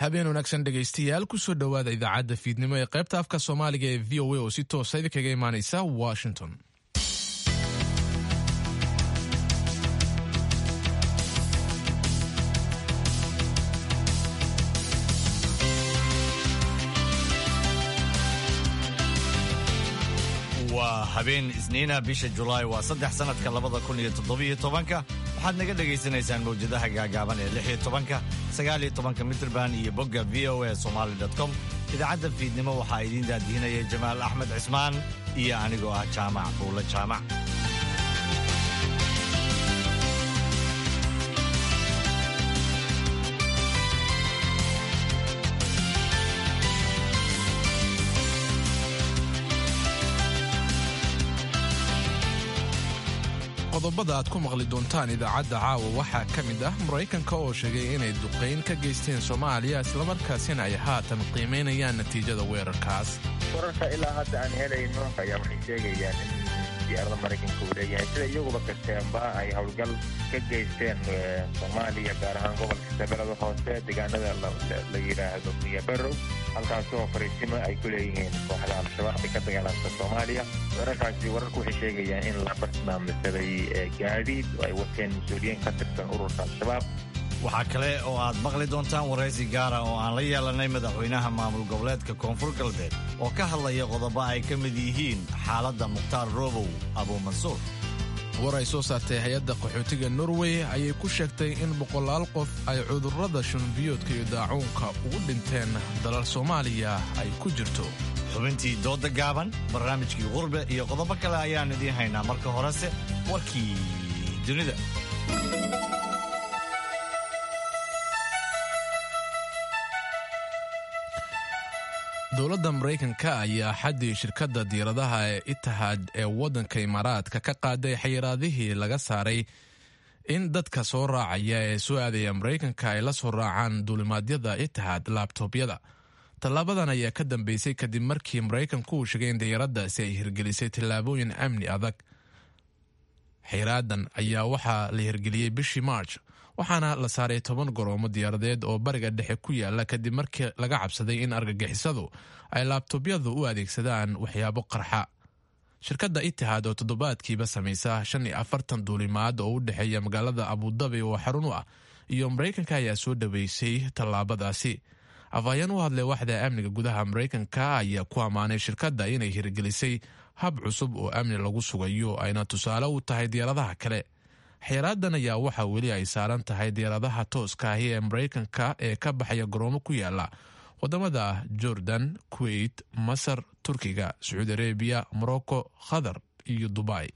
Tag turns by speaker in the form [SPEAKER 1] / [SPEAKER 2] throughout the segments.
[SPEAKER 1] habeen wanaagsan dhegaystayaal kusoo dhowaada idaacadda fiidnimo ee qaybta afka soomaaliga ee v o a oo si toosa idinkaga imaanaysa washington
[SPEAKER 2] waa habeen isniina bisha julaay waa saddex sanadka labada kun iyo toddobiyo tobanka waxaad naga dhagaysanaysaan mawjadaha gaagaaban ee lix iyo tobanka sagaal iyo tobanka mitrband iyo bogga v o a somali com idaacadda fiidnimo waxaa idiin daadihinaya jamaal axmed cismaan iyo anigoo ah jaamac buulle jaamac
[SPEAKER 1] qodobada aad ku maqli doontaan idaacadda caawa waxaa ka mid ah maraykanka oo sheegay inay duqayn ka geysteen soomaaliya islamarkaasina ay haatan qiimaynayaan natiijada weerarkaas
[SPEAKER 3] wararka ilaa hadda aan helayno ayaa waxay sheegayaan in diyaarada maraykanka uu leeyahay sida iyaguba kasteenba ay howlgal ka geysteen soomaaliya gaar ahaan gobolka shabeellada hoose deegaanada la yidhaahdo miyabarow halkaasoo fariisimo ay ku leeyihiin kooxda al-shabaab ay ka dagaalanta soomaaliya weerarkaasi wararku waxay sheegayaan in la bartilmaamsaday gaadiid oo ay wateen mas-uuliyiin ka tirsan ururka al-shabaab
[SPEAKER 2] waxaa kale oo aad maqli doontaan waraysi gaara oo aan la yeelanay madaxweynaha maamul goboleedka koonfur galbeed oo ka hadlaya qodobo ay ka mid yihiin xaaladda mukhtaar roobow abuumansuur
[SPEAKER 1] war ay soo saartay hay-adda qaxootiga norway ayay ku sheegtay in boqolaal qof ay cudurrada shunbiyoodka iyo daacuunka ugu dhinteen dalal soomaaliya ay ku jirto
[SPEAKER 2] xubintii doodda gaaban barnaamijkii qurbe iyo qodobo kale ayaan idiin haynaa marka horese warkii dunida
[SPEAKER 1] dowladda maraykanka ayaa xaddii shirkadda diiradaha ee itihad ee waddanka imaaraadka ka qaaday xayiraadihii laga saaray in dadka soo raacaya ee soo aadaya maraykanka ay la soo raacaan duulimaadyada itihad laabtoobyada tallaabadan ayaa ka dambeysay kadib markii maraykanku uu sheegay in diyaaraddaasi ay hirgelisay tallaabooyin amni adag xayraadan ayaa waxaa la hirgeliyey bishii march waxaana la saaray toban goroomo diyaaradeed oo bariga dhexe ku yaala kadib markii laga cabsaday in argagixisadu ay laabtobyadu u adeegsadaan waxyaabo qarxa shirkadda itihad oo toddobaadkiiba samaysa shan iyo afartan duulimaad oo u dhexeeya magaalada abudabi oo xarun u ah iyo maraykanka ayaa soo dhaweysay tallaabadaasi afhayeen u hadlay waxda amniga gudaha maraykanka ayaa ku ammaanay shirkadda inay hirgelisay hab cusub oo amni lagu sugayo ayna tusaale u tahay diyaaradaha kale xeeraadan ayaa waxaa weli ay saaran tahay diyaaradaha tooska ahi ee maraykanka ee ka baxaya garoomo ku yaala wadamada jordan kuwait masar turkiga sacuudi arabiya morocco qatar iyo dubai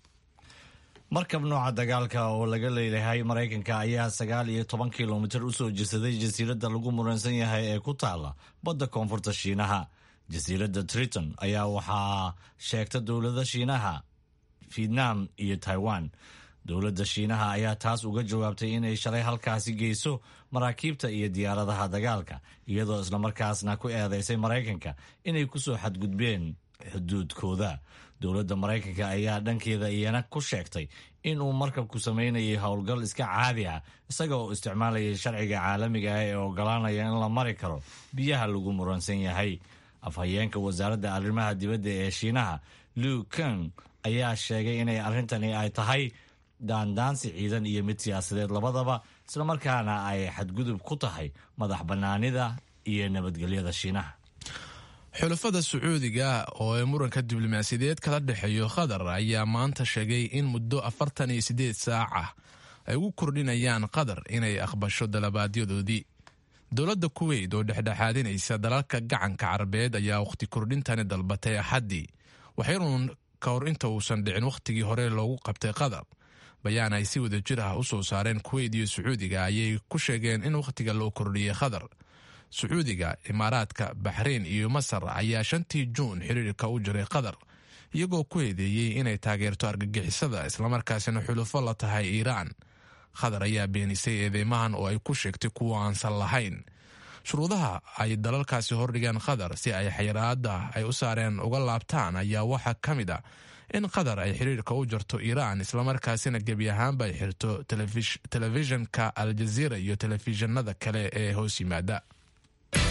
[SPEAKER 2] markab nooca dagaalka oo laga leeyahay maraykanka ayaa sagaal iyo toban kilomitir u soo jesaday jasiiradda lagu muransan yahay ee ku taala badda koonfurta shiinaha jasiiradda triton ayaa waxaa sheegta dowlada shiinaha vietnam iyo taiwan dowladda shiinaha ayaa taas uga jawaabtay inay shalay halkaasi geyso maraakiibta iyo diyaaradaha dagaalka iyadoo islamarkaasna ku eedeysay maraykanka inay kusoo xadgudbeen xuduudkooda dowladda maraykanka ayaa dhankeeda iyana ku sheegtay inuu markabku samaynayay howlgal iska caadi ah isaga oo isticmaalayay sharciga caalamiga ah ee ogolaanaya in la mari karo biyaha lagu muransan yahay afhayeenka wasaaradda arrimaha dibadda ee shiinaha lu keng ayaa sheegay inay arrintani ay tahay daandaansi ciidan iyo mid siyaasadeed labadaba islamarkaana ay xadgudub ku tahay madax bannaanida iyo nabadgelyada shiinaha
[SPEAKER 1] xulafada sacuudiga oo ee muranka diblomaasiyadeed kala dhexeeyo qatar ayaa maanta sheegay in muddo afartan iyo siddeed saac ah ay ugu kordhinayaan qatar inay aqbasho dalabaadyadoodii dowladda kuweyt oo dhexdhexaadinaysa dalalka gacanka carabeed ayaa wakhti kordhintani dalbatay axaddii waxaynuun ka hor inta uusan dhicin wakhtigii hore loogu qabtay qatar bayaan ay si wada jir ah u soo saareen kuweyt iyo sacuudiga ayay ku sheegeen in wakhtiga loo kordhiyey qatar sacuudiga imaaraadka baxreyn iyo masar ayaa shantii juun xiriirka u jiray qatar iyagoo ku eedeeyey inay taageerto argagixisada islamarkaasina xulufo la tahay iiraan qatar ayaa beenisay eedeymahan oo ay ku sheegtay kuwa aansan lahayn shuruudaha ay dalalkaasi hordhigeen qatar si ay xayiraada ay u saareen uga laabtaan ayaa waxaa ka mid a in qatar ay xiriirka u jarto iiraan islamarkaasina gebi ahaanba ay xirto telefishinka aljaziira iyo telefishinada kale ee hoos yimaada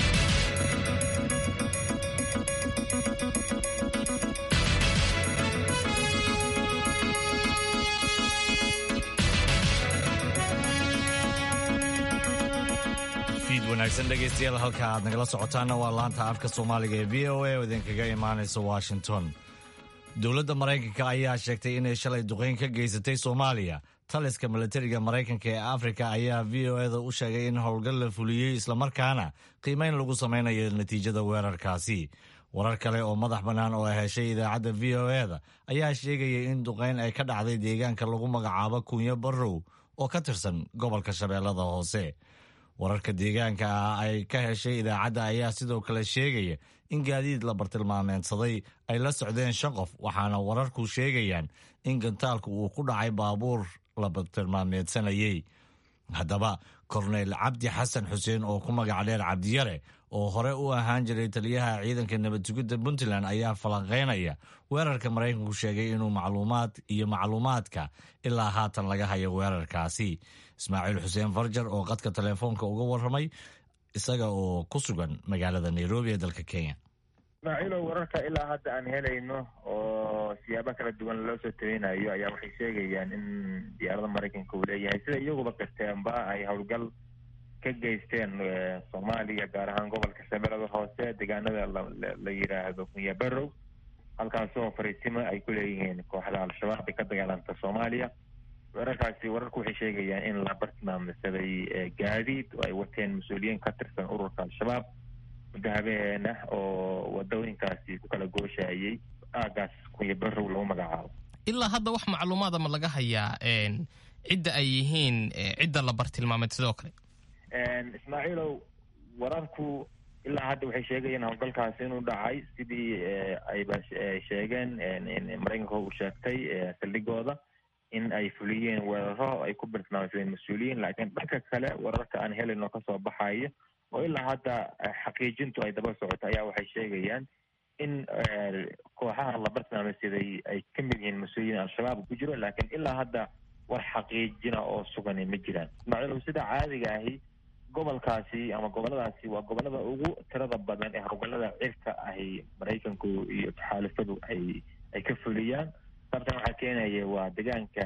[SPEAKER 2] wanaagsan dhegaystayaal halka aad nagala socotaana waa laanta afka soomaaliga ee v o a oo idinkaga imaanaysa washington dowladda maraykanka ayaa sheegtay inay shalay duqeyn ka geysatay soomaaliya taliska milatariga maraykanka ee afrika ayaa v o eda u sheegay in howlgal la fuliyey islamarkaana qiimeyn lagu samaynayo natiijada weerarkaasi warar kale oo madax bannaan oo heshay idaacadda v o eda ayaa sheegaya in duqeyn ay ka dhacday deegaanka lagu magacaabo kunyo barrow oo ka tirsan gobolka shabeellada hoose wararka deegaanka ah ay ka heshay idaacadda ayaa sidoo kale sheegaya in gaadiid la bartilmaameedsaday ay la socdeen shan qof waxaana wararku sheegayaan in gantaalku uu ku dhacay baabuur la bartilmaameedsanayey haddaba korneyl cabdi xasan xuseen oo ku magac dheer cabdiyare oo hore u ahaan jiray taliyaha ciidanka nabad sugidda puntland ayaa falanqeynaya weerarka maraykanku sheegay inuu macluumaad iyo macluumaadka ilaa haatan laga hayo weerarkaasi ismaaciil xuseen farjar oo qadka telefoonka uga warramay isaga oo ku sugan magaalada nairobi ee dalka kenya
[SPEAKER 3] ismaaciilow wararka ilaa hadda aan helayno oo siyaabo kala duwan loo soo tabeynayo ayaa waxay sheegayaan in diyaarada maraykanka uu leeyahay sida iyaguba qirteenba ay howlgal ka geysteen soomaaliya gaar ahaan gobolka shabeellada hoose deegaanada la yidhaahdo kunya barrow halkaasoo fariisimo ay ku leeyihiin kooxda al-shabaab ee ka dagaalanta soomaaliya weerarkaasi wararku waxay sheegayaan in la bartilmaamsaday gaadiid oo ay wateen mas-uuliyiin ka tirsan ururka al-shabaab muddo habeena oo wadooyinkaasi ku kala gooshayay aagaas kunya barrow lagu magacaabo
[SPEAKER 4] ilaa hadda wax macluumaada ma laga hayaa cidda ay yihiin cidda la bartilmaameed sidoo kale
[SPEAKER 3] ismaaciilow wararku ilaa hadda waxay sheegayeen howlgalkaasi inuu dhacay sidii ayba sheegeen maraykanka uu sheegtay saldhigooda in ay fuliyeen weeraro ay ku bartilmaamsadeen mas-uuliyiin laakiin dhanka kale wararka aan helayno kasoo baxayo oo ilaa hadda xaqiijintu ay daba socoto ayaa waxay sheegayaan in kooxaha la bartilmaameysaday ay ka mid yihiin mas-uuliyiin al-shabaab ku jiro laakiin ilaa hadda war xaqiijina oo sugani ma jiraan ismaaciilow sida caadiga ahi gobolkaasi ama goboladaasi waa gobolada ugu tirada badan ee howlgallada cirka ahi maraykanku iyo taxaalifadu ay ay ka fuliyaan sababtan waxaa keenaya waa deegaanka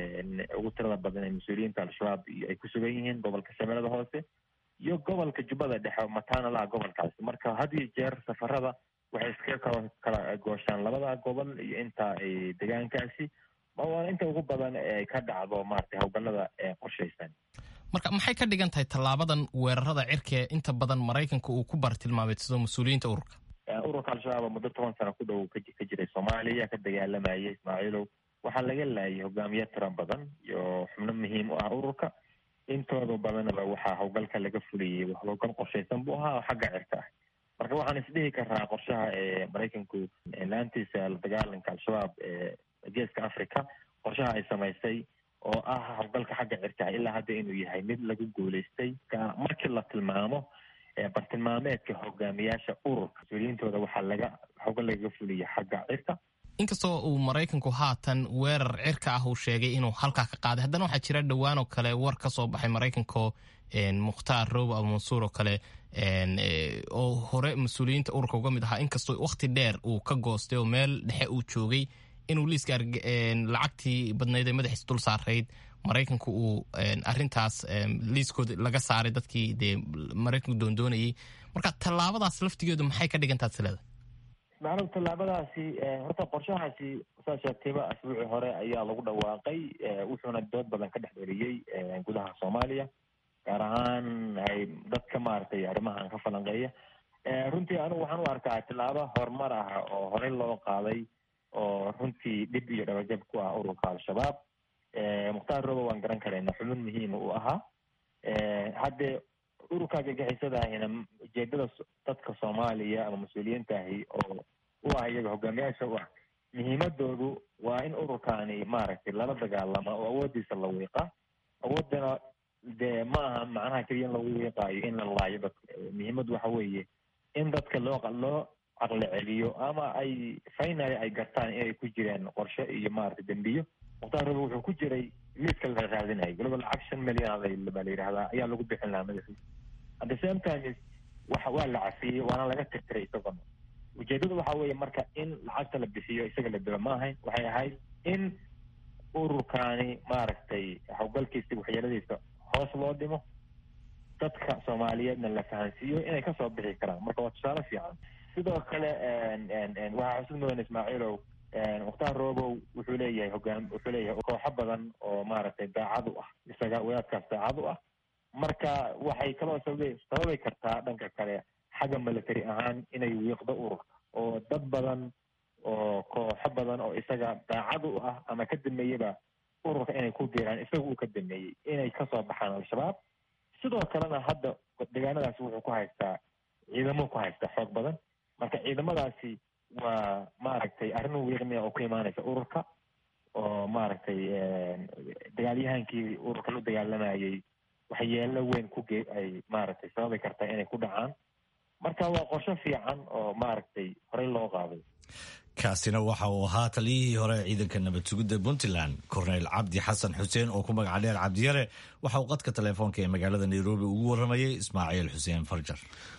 [SPEAKER 3] ugu tirada badan ee mas-uuliyiinta al-shabaab ay ku sugan yihiin gobolka shabeellada hoose iyo gobolka jubbada dhexe mataana laha gobolkaasi marka had iyo jeer safarada waxay iskaga kala kala gooshaan labada gobol iyo inta deegaankaasi waana inta ugu badan ee ka dhacdo maratay howlgallada qorshaysan
[SPEAKER 4] marka maxay ka dhigan tahay tallaabadan weerarada cirka ee inta badan maraykanka uu ku bartilmaameedsado mas-uuliyiinta ururka
[SPEAKER 3] ururka al-shabaab muddo toban sano ku dhow ka jiray soomaaliya ka dagaalamayay ismaaciilow waxaa laga laayay hogaamiye tiro badan iyo xubno muhiim u ah ururka intooda badanaba waxaa howlgalka laga fuliyey howlgal qorshaysan buu ahaa oo xagga cirka ah marka waxaan isdhihi karaa qorshaha ee maraykanku laantiisa la dagaalanka al-shabaab ee geeska africa qorshaha ay samaysay oo ah howlgalka xagga cirka ilaa hadda inuu yahay mid lagu guulaystay markii la tilmaamo bartilmaameedka hogaamiyaasha ururka mas-uuliyiintooda waxaa laga howlgal lagaga fuliya xagga cirka
[SPEAKER 4] inkastoo uu maraykanku haatan weerar cirka ah uu sheegay inuu halkaa ka qaaday haddana waxaa jira dhowaan oo kale war ka soo baxay maraykanko mukhtaar roobo abu mansuur oo kale oo hore mas-uuliyiinta ururka uga mid ahaa inkastoo wakhti dheer uu ka goostay oo meel dhexe uu joogay inuu liiska lacagtii badnayd ee madaxiis dul saarayd maraykanku uu arintaas liiskooda laga saaray dadkii dee maraykanku doondoonayay marka tallaabadaas laftigeedu maxay ka dhigantaad sileeda
[SPEAKER 3] macnuu tallaabadaasi horta qorshahaasi saa sheegtayba asbuucii hore ayaa lagu dhawaaqay wuxuuna dood badan ka dhex dheliyey gudaha soomaaliya gaar ahaan ay dadka maaragtay arrimahan ka falanqeeya runtii anigu waxaan u arkaa tallaabo horumar ah oo horey loo qaaday oo runtii dhib iyo dhabajab ku ah ururka al-shabaab mukhtaar robo waan garan karayna xubin muhiima uu ahaa haddee ururka gagixisadaahina ujeedada dadka soomaaliya ama mas-uuliyiintaahi oo u ah iyaga hogaamiyaasha u ah muhiimadoodu waa in ururkaani maaragtay lala dagaalama oo awoodiisa la wiiqa awoodana dee ma aha macnaha keliya in lagu wiiqaayo in la laayo dadka muhiimadu waxa weeye in dadka loo loo caqli celiyo ama ay finally ay gartaan inay ku jireen qorshe iyo maaragtay dembiyo mukhtaar robo wuxuu ku jiray liiska la raadinayo waliba lacag shan milyan baa la yidhahdaa ayaa lagu bixin lahaa madaxiisa at the same time waxa waa la cafiyey waana laga tirtiray isagona ujeedadu waxa weeye marka in lacagta la bixiyo isaga la dilo ma ahayn waxay ahayd in ururkaani maaragtay howlgalkiisa waxyeeladiisa hoos loo dhimo dadka soomaaliyeedna la fahansiiyo inay kasoo bixi karaan marka waa tusaale fiican sidoo kale waxaa xusud mudan ismaaciilow mukhtaar roobow wuxuu leeyahay hogaan wuxuu leeyahay kooxo badan oo maaragtay daacad u ah isaga wadaadkaas daacad u ah marka waxay kaloo sababi sababi kartaa dhanka kale xagga military ahaan inay wiiqdo ururka oo dad badan oo kooxo badan oo isaga daacad u ah ama ka dameeyaba ururka inay ku biiraan isaga uu ka dameeyey inay kasoo baxaan al-shabaab sidoo kalena hadda deegaanadaasi wuxuu ku haystaa ciidamo ku haysta xoog badan marka ciidamadaasi waa maaragtay arrin wiiqmia oo ku imaanaysa ururka oo maaragtay dagaalyahankii ururkan u dagaalamayay waxyeelo weyn ku ge ay maaragtay sababi kartaa inay ku dhacaan marka waa qorsho fiican oo maaragtay horey loo qaaday
[SPEAKER 2] kaasina waxa uu ahaa taliyihii hore ee ciidanka nabad sugidda puntland korneyl cabdi xasan xuseen oo ku magaca dheer cabdiyare waxa uu qadka telefoonka ee magaalada nairobi ugu waramayay ismaaciil xuseen farjar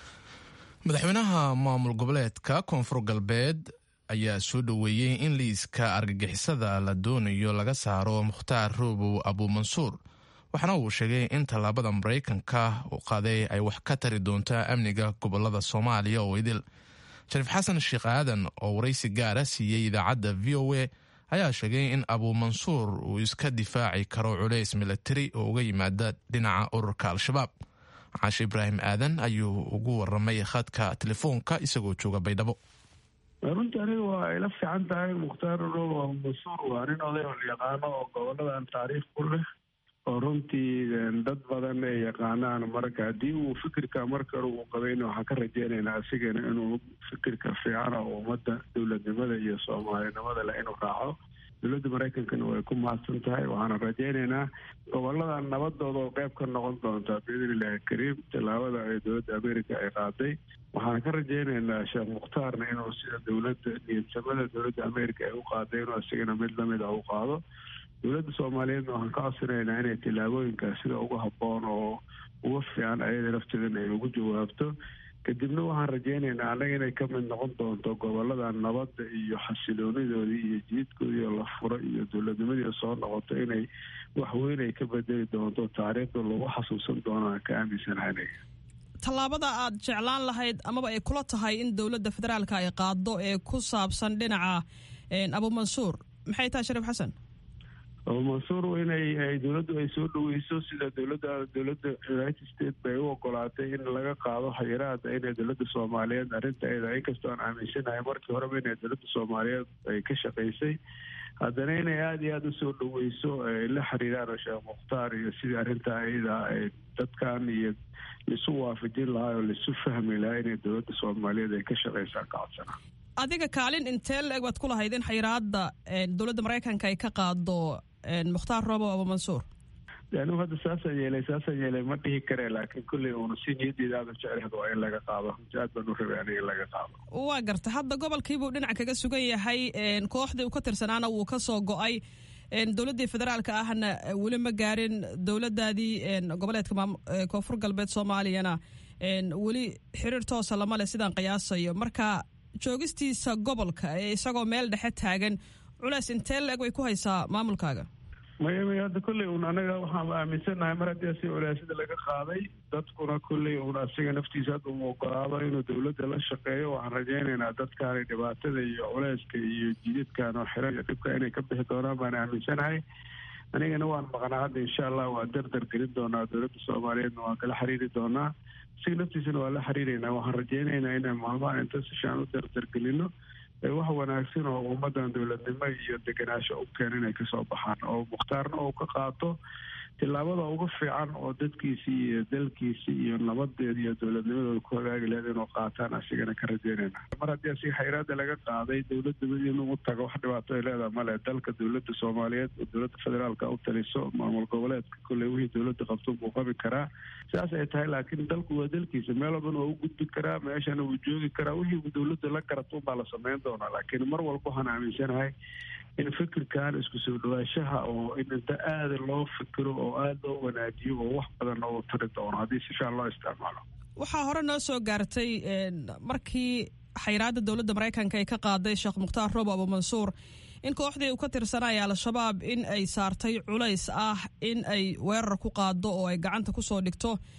[SPEAKER 1] madaxweynaha maamul goboleedka koonfur galbeed ayaa soo dhoweeyey in liiska argagixisada la doonayo laga saaro mukhtaar roobow abuumansuur waxaana uu sheegay in tallaabada maraykanka uu qaaday ay wax ka tari doonto amniga gobolada soomaaliya oo idil shariif xasan sheekh aadan oo waraysi gaara siiyey idaacadda v o a ayaa sheegay in abuumansuur uu iska difaaci karo culays milatari oo uga yimaada dhinaca ururka al-shabaab caashe ibraahim aadan ayuu ugu waramay khadka telefoonka isagoo jooga baydhabo
[SPEAKER 5] runtii aniga waa ila fiican tahay mukhtaar roobo abuumansuur waa nin oday oo yaqaano oo goboladan taariikh ku leh oo runtii dad badan ay yaqaanaan marka haddii uu fikirka markale uu qabayna waxaan ka rajeynaynaa asigana inuu fikirka fiicana oo ummadda dowladnimada iyo soomaalinimada leh inuu raaco dowladda maraykankana way ku mahadsan tahay waxaana rajeynaynaa gobolada nabadooda oo qeyb ka noqon doonta biidn illaahi kariim tallaabada ay dowladda america ay qaaday waxaan ka rajeynaynaa sheekh mukhtaarna inuu sida dowladda niyadsamada dowladda america ay u qaaday inuu asigana mid lamid a u qaado dowladda soomaaliyeedna waxaan ka codsanaynaa inay tillaabooyinkaas sida ugu habboon oo uga fiican ayada lafteedana ay ugu jawaabto kadibna waxaan rajeynaynaa annaga inay ka mid noqon doonto gobolada nabadda iyo xasiloonidoodii iyo jiidkoodii oo la furo iyo dowladnimadii soo noqoto inay waxweyn ay ka bedeli doonto taariikhda lagu xasuusan doono aan ka aaminsanahay aniga
[SPEAKER 6] tallaabada aad jeclaan lahayd amaba ay kula tahay in dowladda federaalka ay qaado ee ku saabsan dhinaca abuumansuur maxay tahay shariif xasan
[SPEAKER 5] abuumansuur inay dowladdu ay soo dhaweyso sida dowladda dowladda united states bay u ogolaatay in laga qaado xayiraada inay dowladda soomaaliyeed arrintaeda inkastoo aan aaminsanahay markii horeba inay dowladda soomaaliyeed ay ka shaqaysay haddana inay aada iyo aada usoo dhaweyso ay la xiriiraan sheekh mukhtaar iyo sidii arrintaa iyada ay dadkan iyo laisu waafajin lahaa oo laisu fahmi lahaa inay dowladda soomaaliyeed ay ka shaqaysaan ka codsanaa
[SPEAKER 6] adiga kaalin intee la-eg baad ku lahayd in xayiraada dowladda maraykanka ay ka qaado mukhtaar roobo abuumansuur
[SPEAKER 5] anigu hadda saasaan yeelay saasaan yeelay ma dhihi karee laakiin kulley uuna si niyaddeeda aada jeclehd waa in laga qaado runtii aad baan u rabay aniga in laga qaado
[SPEAKER 6] waa garta hadda gobolkiibuu dhinac kaga sugan yahay kooxdii uu ka tirsanaana wuu ka soo go-ay dowladdii federaalka ahna weli ma gaarin dowladaadii goboleedka koonfur galbeed soomaaliyana weli xiriir toosa lama leh sidaan qiyaasayo marka joogistiisa gobolka ee isagoo meel dhexe taagan culeys intee la-eg way ku haysaa maamulkaaga
[SPEAKER 5] maya maya hadda kolley un anaga waxaan aaminsanahay mar haddii asi culeysyada laga qaaday dadkuna kolley un asiga naftiisa hadda uu ogolaado inuu dowladda la shaqeeyo waxaan rajeynaynaa dadkaani dhibaatada iyo culeyska iyo jididkan oo xiran iyo dhibka inay ka bixi doonaan baan aaminsanahay anigana waan maqnaa hadda insha allah waa dardar gelin doonaa dowladda soomaaliyeedna waan kala xiriiri doonaa asiga naftiisana waa la xiriireynaa waxaan rajeynaynaa inaan maalmahan inta sishaan u dardargelino wax wanaagsan oo ummadan dowladnimo iyo degenaansho u keena inay kasoo baxaan oo mukhtaarna uu ka qaato tillaabada ugu fiican oo dadkiisii iyo dalkiisii iyo nabadeeda iyo dowladnimadooda ku hagaagi lahayd inuu qaataan asigana ka rajeynayna mar haddii asiga xayraada laga qaaday dowladda inuu tago wax dhibaato ay leedaha male dalka dowladda soomaaliyeed oo dowladda federaalka u taliso maamul goboleedka kolley wixii dowladda qabto buu qabi karaa sidaas ay tahay laakiin dalku waa dalkiisa meel walbana waa u gudbi karaa meeshana wuu joogi karaa wixii dowladda la garato unbaa la sameyn doonaa laakiin mar walba waxaan aaminsanahay in fikirkan isku soo dhawaashaha oo in inta aada loo fikiro oo aada loo wanaajiyo oo wax badanna uu tari doono haddii si fiican loo isticmaalo
[SPEAKER 6] waxaa hore noo soo gaartay markii xayiraada dowladda maraykanka ay ka qaaday sheekh mukhtaar roobo abuumansuur in kooxdii uu ka tirsanaya al-shabaab in ay saartay culays ah in ay weerar ku qaado oo ay gacanta kusoo dhigto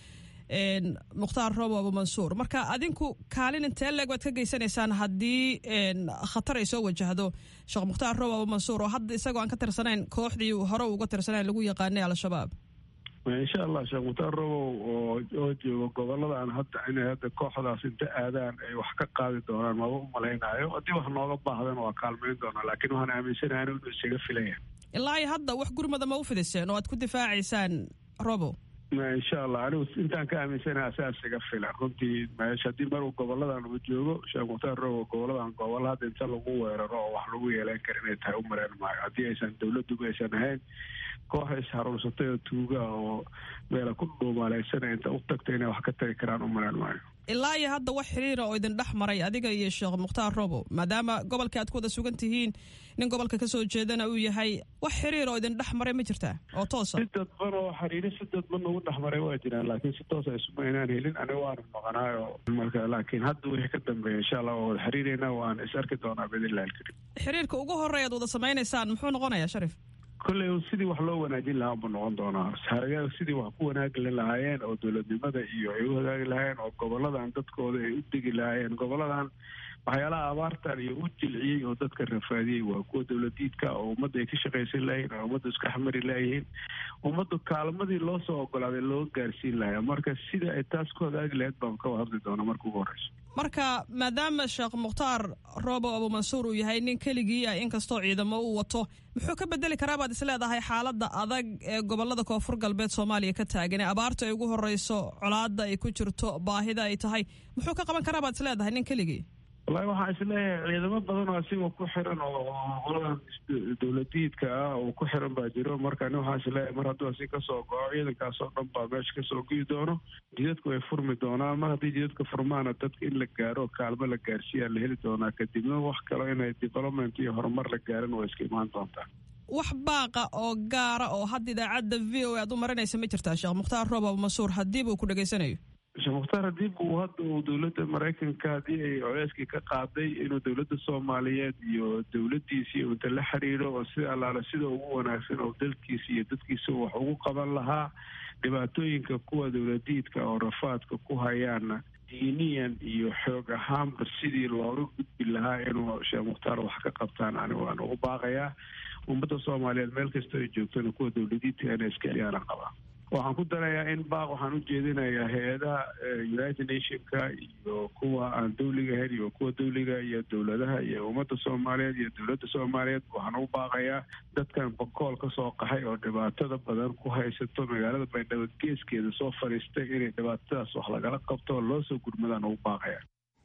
[SPEAKER 6] mukhtaar robo abu mansuur marka adinku kaalin intee leeg baad ka geysanaysaan haddii khatar ay soo wajahdo sheekh mukhtaar robo abu mansuur oo hadda isagoo aan ka tirsanayn kooxdii hore uga tirsanayn lagu yaqaanay al-shabaab
[SPEAKER 5] insha allah sheekh mukhtaar robow oo oo jooga goboladaan hadda inay hadda kooxdaas inta aadaan ay wax ka qaadi doonaan maba u malaynaayo haddii wax nooga baahdan waa kaalmayn doonaa laakiin waxaan aaminsanahay inuu isaga filaya
[SPEAKER 6] ilaa iyo hadda wax gurmada ma u fidiseen oo aad ku difaacaysaan robow
[SPEAKER 5] insha allah anigu intaan ka aaminsanaha asaa isaga filan runtii meesha haddii maruu goboladan uu joogo sheekh mukhtaar robow goboladan gobolo hadda inta lagu weeraro oo wax lagu yeelan kara inay tahay u mareen maayo haddii aysan dowladduba aysan ahayn koox isharuursatay oo tuuga oo meela ku dhuumaaleysanay inta u tagta inay wax ka tari karaan u maleen maayo
[SPEAKER 6] ilaa iyo hadda wax xiriira oo idin dhex maray adiga iyo sheekh mukhtaar robo maadaama gobolka aad ku wada sugan tihiin nin gobolka kasoo jeedana uu yahay wax xiriir oo idin dhex maray ma jirtaa oo toosa
[SPEAKER 5] si dadban oo xiriiri si dadban ugu dhex maray waa jiraan laakiin si toosa isuma inaan helin aniga waanu maqanaayo marka laakiin hadda wixii ka dambeeya insha allah waa wada xiriireyna waan is arki doonaa biidnillahi alkarim
[SPEAKER 6] xiriirka ugu horeeya ad wada samaynaysaan muxuu noqonayaa sharif
[SPEAKER 5] kolley sidii wax loo wanaajin lahaa buu noqon doonaa haragaag sidii wax ku wanaagi lahaayeen oo dowladnimada iyo ay u hagaagi lahaayeen oo goboladan dadkooda ay u degi lahaayeen goboladan waxyaalaha abaartan iyo u jilciyey oo dadka rafaadiyey waa kuwa dowladiidka oo ummadda ay ka shaqaysan lahayn oo ummadda iska xamari layihiin ummaddu kaalmadii loo soo ogolaaday loo gaarsiin lahaa marka sida ay taas ku hagaagi lahayd baan ka hadli doonaa marka ugu horeyso
[SPEAKER 6] marka maadaama sheekh mukhtaar robo abu mansuur uu yahay nin keligii ah inkastoo ciidamo uu wato muxuu ka bedeli karaa baad isleedahay xaaladda adag ee gobolada koonfur galbeed soomaaliya ka taagan ee abaarta ay ugu horeyso colaada ay ku jirto baahida ay tahay muxuu ka qaban karaa baad isleedahay nin keligii
[SPEAKER 5] wallahi waxaa isleeyahay ciidamo badan oo asiga ku xiran oo qoladan dowladiidka ah oo ku xiran baa jiro marka ani waxaa isleeyahay mar hadduu asi kasoo goco ciidankaas oo dhan baa meesha kasoo goyi doono jidadku way furmi doonaan mar haddii jidadka furmaana dadka in la gaaro kaalmo la gaarsiiyaa la heli doonaa kadibna wax kalo inay development iyo horumar la gaaran waa iska imaan doontaa
[SPEAKER 6] wax baaqa oo gaara oo hadda idaacadda v o aad u marinaysa ma jirtaa sheekh mukhtaar roob abu mansuur haddiiba uu ku dhegaysanayo
[SPEAKER 5] sheekh mukhtaar haddii uu hadda uu dowladda maraykanka haddii ay coleyskii ka qaaday inuu dowladda soomaaliyeed iyo dowladdiisii inta la xiriiro oo sida allaale sida ugu wanaagsan oo dalkiisa iyo dadkiisa wax ugu qaban lahaa dhibaatooyinka kuwa dowladiidka oo rafaadka ku hayaana diiniyan iyo xoog ahaanba sidii looga gudbi lahaa inuu sheekh mukhtaar wax ka qabtaan ani waan ugu baaqayaa ummadda soomaaliyeed meel kasta ay joogtona kuwa dowladiidka inay iska ciyaaran qabaan waxaan ku darayaa in baaq waxaan u jeedinayaa hay-adaha united nationka iyo kuwa aan dawliga ahayn iyo kuwa dawliga iyo dowladaha iyo ummadda soomaaliyeed iyo dowladda soomaaliyeed waxaan u baaqayaa dadkan bakool ka soo qaxay oo dhibaatada badan ku haysato magaalada baydhabo geeskeeda soo fadhiistay inay dhibaatadaas wax lagala qabto oo loo soo gurmadaan ugu baaqaya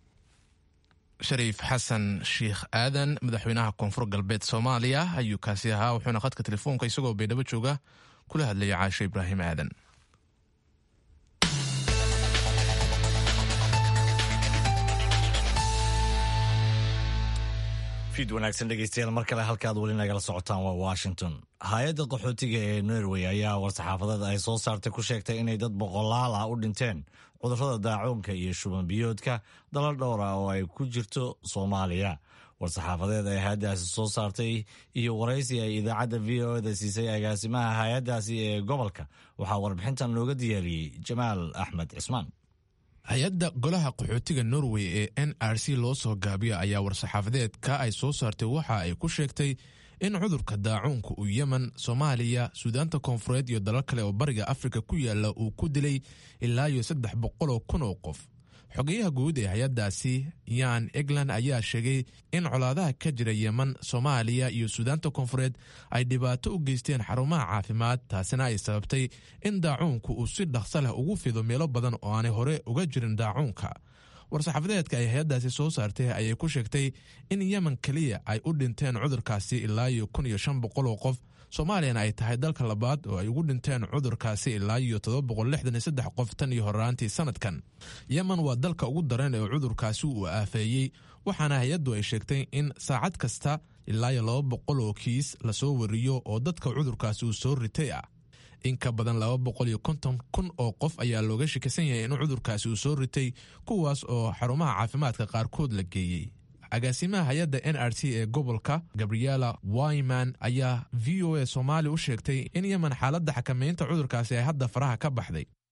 [SPEAKER 1] shariif xasan sheikh aadan madaxweynaha koonfur galbeed soomaaliya ayuu kaasi ahaa wuxuuna khadka telefoonka isagoo baydhabo jooga kula hadlaya caasho ibraahim aadan
[SPEAKER 2] fiid wanaagsan dhegeystayaal mar kale halkaad weli nagala socotaan waa washington hay-adda qaxootiga ee norway ayaa war-saxaafadeed ay soo saartay ku sheegtay inay dad boqolaal ah u dhinteen cudurrada daacuunka iyo shuban biyoodka dalal dhowr ah oo ay ku jirto soomaaliya war-saxaafadeed ay hay-addaasi soo saartay iyo waraysi ay idaacadda v o da siisay agaasimaha hay-addaasi ee gobolka waxaa warbixintan looga diyaariyey jamaal axmed cismaan
[SPEAKER 1] hay-adda golaha qaxootiga norway ee n r c loo soo gaabiya ayaa war-saxaafadeedka ay soo saartay waxa ay ku sheegtay in cudurka daacuunka uu yemen soomaaliya suudaanta koonfureed iyo dalal kale oo bariga afrika ku yaala uu ku dilay ilaa iyo saddex boqoloo kun oo qof xogeyaha guud ee hay-addaasi yan egland ayaa sheegay in colaadaha ka jira yemen soomaaliya iyo suudaanta koonfureed ay dhibaato u geysteen xarumaha caafimaad taasina ay sababtay in daacuunku uu si dhaqso leh ugu fido meelo badan oo aanay hore uga jirin daacuunka war-saxaafadeedka ay hay-addaasi soo saartay ayay ku sheegtay in yemen keliya ay u dhinteen cudurkaasi ilaa iyo kun iyo shan boqol oo qof soomaaliyana ay tahay dalka labaad oo ay ugu dhinteen cudurkaasi ilaa iyo todoba boqol lixdan iyo saddex qof tan iyo horaantii sanadkan yemen waa dalka ugu daran ee cudurkaasi uu aafeeyey waxaana hay-addu ay sheegtay in saacad kasta ilaa iyo laba boqol oo kiis lasoo wariyo oo dadka cudurkaasi uu soo ritay ah in ka badan laba boqol iyo konton kun oo qof ayaa looga shakisan yahay in cudurkaasi uu soo ritay kuwaas oo xarumaha caafimaadka qaarkood la geeyey agaasimaha hay-adda n r c ee gobolka gabriela wyman ayaa v o a soomaali u sheegtay in yemen xaaladda xakamaynta cudurkaasi ay hadda faraha ka baxday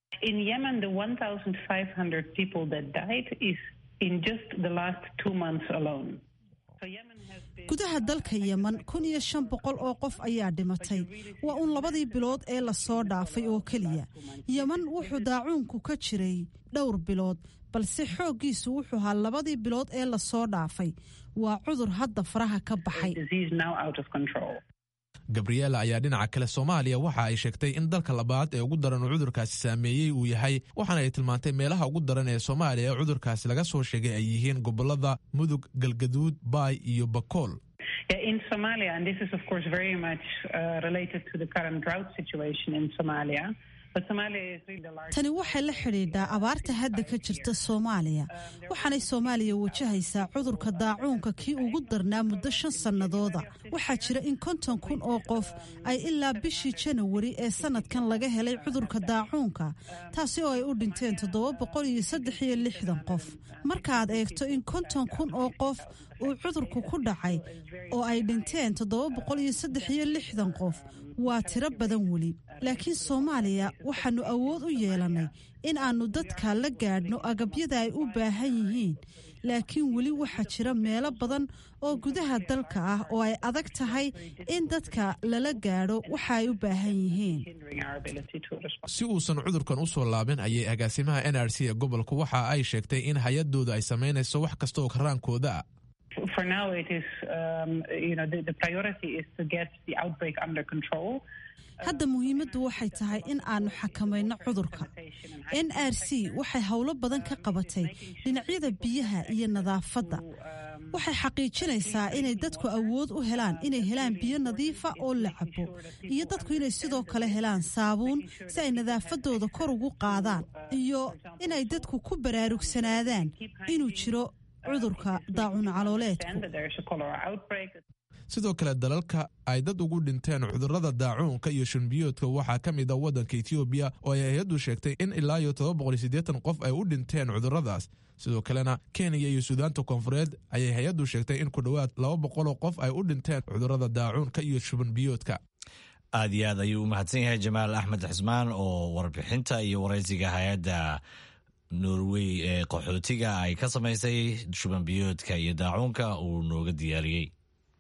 [SPEAKER 7] In Yemen, the 1,500 people that died is in just the last two months alone.
[SPEAKER 8] gudaha dalka yeman kun iyo shan boqol oo qof ayaa dhimatay waa uun labadii bilood ee lasoo dhaafay oo keliya yeman wuxuu daacuunku ka jiray dhowr bilood balse xooggiisu wuxuu ahaa labadii bilood ee lasoo dhaafay waa cudur hadda faraha ka baxay
[SPEAKER 1] gabriela ayaa dhinaca kale soomaaliya waxa ay sheegtay in dalka labaad ee ugu daran uu cudurkaasi saameeyey uu yahay waxaana ay tilmaantay meelaha ugu daran ee soomaaliya ee cudurkaasi laga soo sheegay ay yihiin gobolada mudug galgaduud baay iyo bakool
[SPEAKER 7] Yeah, in Somalia, and this is of course very much uh, related to the current drought situation in Somalia. But Somalia is really the largest.
[SPEAKER 8] tani waxay la xidhiidhaa abaarta hadda ka jirta soomaaliya waxaanay soomaaliya wajahaysaa cudurka daacuunka kii ugu darnaa muddo shan sannadooda waxaa jira in konton kun oo qof ay ilaa bishii janawari ee sanadkan laga helay cudurka daacuunka taasi oo ay u dhinteen toddoba boqol iyo saddex iyo lixdan qof markaaad eegto in konton kun oo qof uu cudurku ku dhacay oo ay dhinteen toddoba boqol iyo saddex iyo lixdan qof waa tiro badan weli laakiin soomaaliya waxaannu awood u yeelannay in aannu dadka la gaadhno agabyada ay u baahan yihiin laakiin weli waxaa jira meelo badan oo gudaha dalka ah oo ay adag tahay in dadka lala gaadho waxa ay u baahan yihiin
[SPEAKER 1] si uusan cudurkan u soo laabin ayay agaasimaha n r c ee gobolku waxa ay sheegtay in hay-adooda ay samaynayso wax kasta oo karaankooda ah
[SPEAKER 7] For now, it is, um, you know, the, the priority is to get the outbreak under control.
[SPEAKER 8] hadda muhiimaddu waxay tahay in aannu xakamayno cudurka n r c waxay howlo badan ka qabatay dhinacyada biyaha iyo nadaafadda waxay xaqiijinaysaa inay dadku awood u helaan inay helaan biyo nadiifa oo la cabo iyo dadku inay sidoo kale helaan saabuun si ay nadaafadooda kor ugu qaadaan iyo inay dadku ku baraarugsanaadaan inuu jiro cudurka daacun calooleedku
[SPEAKER 1] sidoo kale dalalka ay dad ugu dhinteen cudurrada daacuunka iyo shunbiyoodka waxaa ka mid a waddanka etoobiya oo ay hay-addu sheegtay in ilaa iyo todoba boqol iyo siddeetan qof ay u dhinteen cudurradaas sidoo kalena kenya iyo suudaanta koonfureed ayay hay-addu sheegtay in ku dhowaad laba boqoloo qof ay u dhinteen cudurrada daacuunka iyo shubanbiyoodka
[SPEAKER 2] aad iyo aad ayuu u mahadsan yahay jamaal axmed xismaan oo warbixinta iyo waraysiga hay-adda norway ee qaxootiga ay ka samaysay shubanbiyoodka iyo daacuunka uu nooga diyaariyey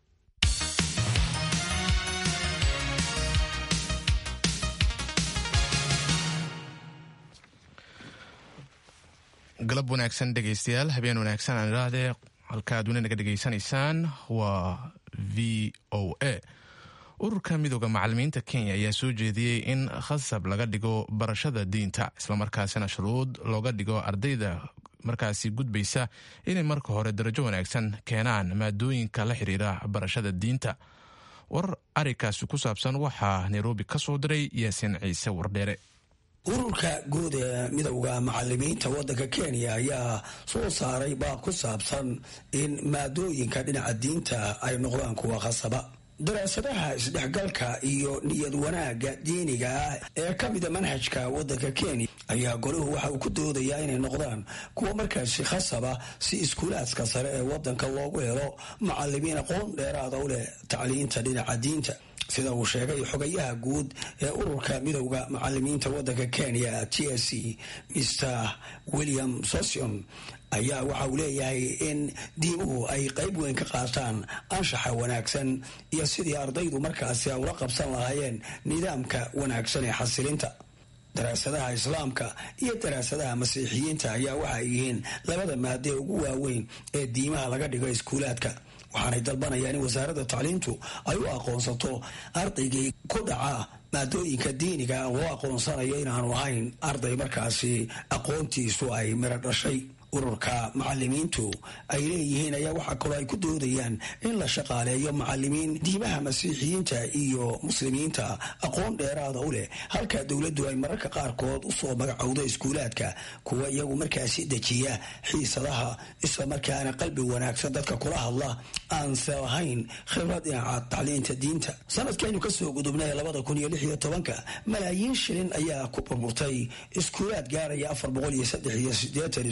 [SPEAKER 1] galab wanaagsan dhegaystayaal habeen wanaagsan aan idhaahdee halkaad weli naga dhegaysanaysaan waa v o a ururka midooda macalimiinta kenya ayaa soo jeediyey in khasab laga dhigo barashada diinta islamarkaasina shuruud looga dhigo ardayda markaasi gudbaysa inay marka hore darajo wanaagsan keenaan maadooyinka la xiriira barashada diinta war arikaasi ku saabsan waxaa nairobi ka soo diray yaasiin ciise wardheere
[SPEAKER 9] ururka guud ee midowda macalimiinta waddanka kenya ayaa soo saaray baaq ku saabsan in maadooyinka dhinaca diinta ay noqdaan kuwa khasaba daraasadaha isdhexgalka iyo niyad wanaagga diiniga ah ee ka mida manhajka waddanka kenya ayaa golahu waxa uu ku doodayaa inay noqdaan kuwa markaasi khasaba si iskuulaadka sare ee waddanka loogu helo macalimiin aqoon dheeraada u leh tacliinta dhinaca diinta sida uu sheegay xogayaha guud ee ururka midowda macalimiinta waddanka kenya t s c mr william sosion ayaa waxa uu leeyahay in diimuhu ay qayb weyn ka qaataan anshaxa wanaagsan iyo sidii ardaydu markaasi ay ula qabsan lahaayeen nidaamka wanaagsan ee xasilinta daraasadaha islaamka iyo daraasadaha masiixiyiinta ayaa waxay yihiin labada maade ugu waaweyn ee diimaha laga dhigo iskuulaadka waxaanay dalbanayaan in wasaaradda tacliintu ay u aqoonsato ardaygii ku dhaca maadooyinka diiniga loo aqoonsanayo inaanu ahayn arday markaasi aqoontiisu ay miro dhashay ururka macalimiintu ay leeyihiin ayaa waxaa kaloo ay ku doodayaan in la shaqaaleeyo macalimiin diimaha masiixiyiinta iyo muslimiinta aqoon dheeraada u leh halka dowladdu ay mararka qaarkood usoo magacowdo iskuulaadka kuwa iyagu markaasi dejiya xiisadaha isla markaana qalbi wanaagsan dadka kula hadla aanse lahayn khibrad dhinaca tacliinta diinta sanadkaynu kasoo gudubnay labada kun iyo lix iyo tobanka malaayiin shilin ayaa ku burburtay iskuulaad gaaraya afar boqol iyo saddex iyo sideetan iskuul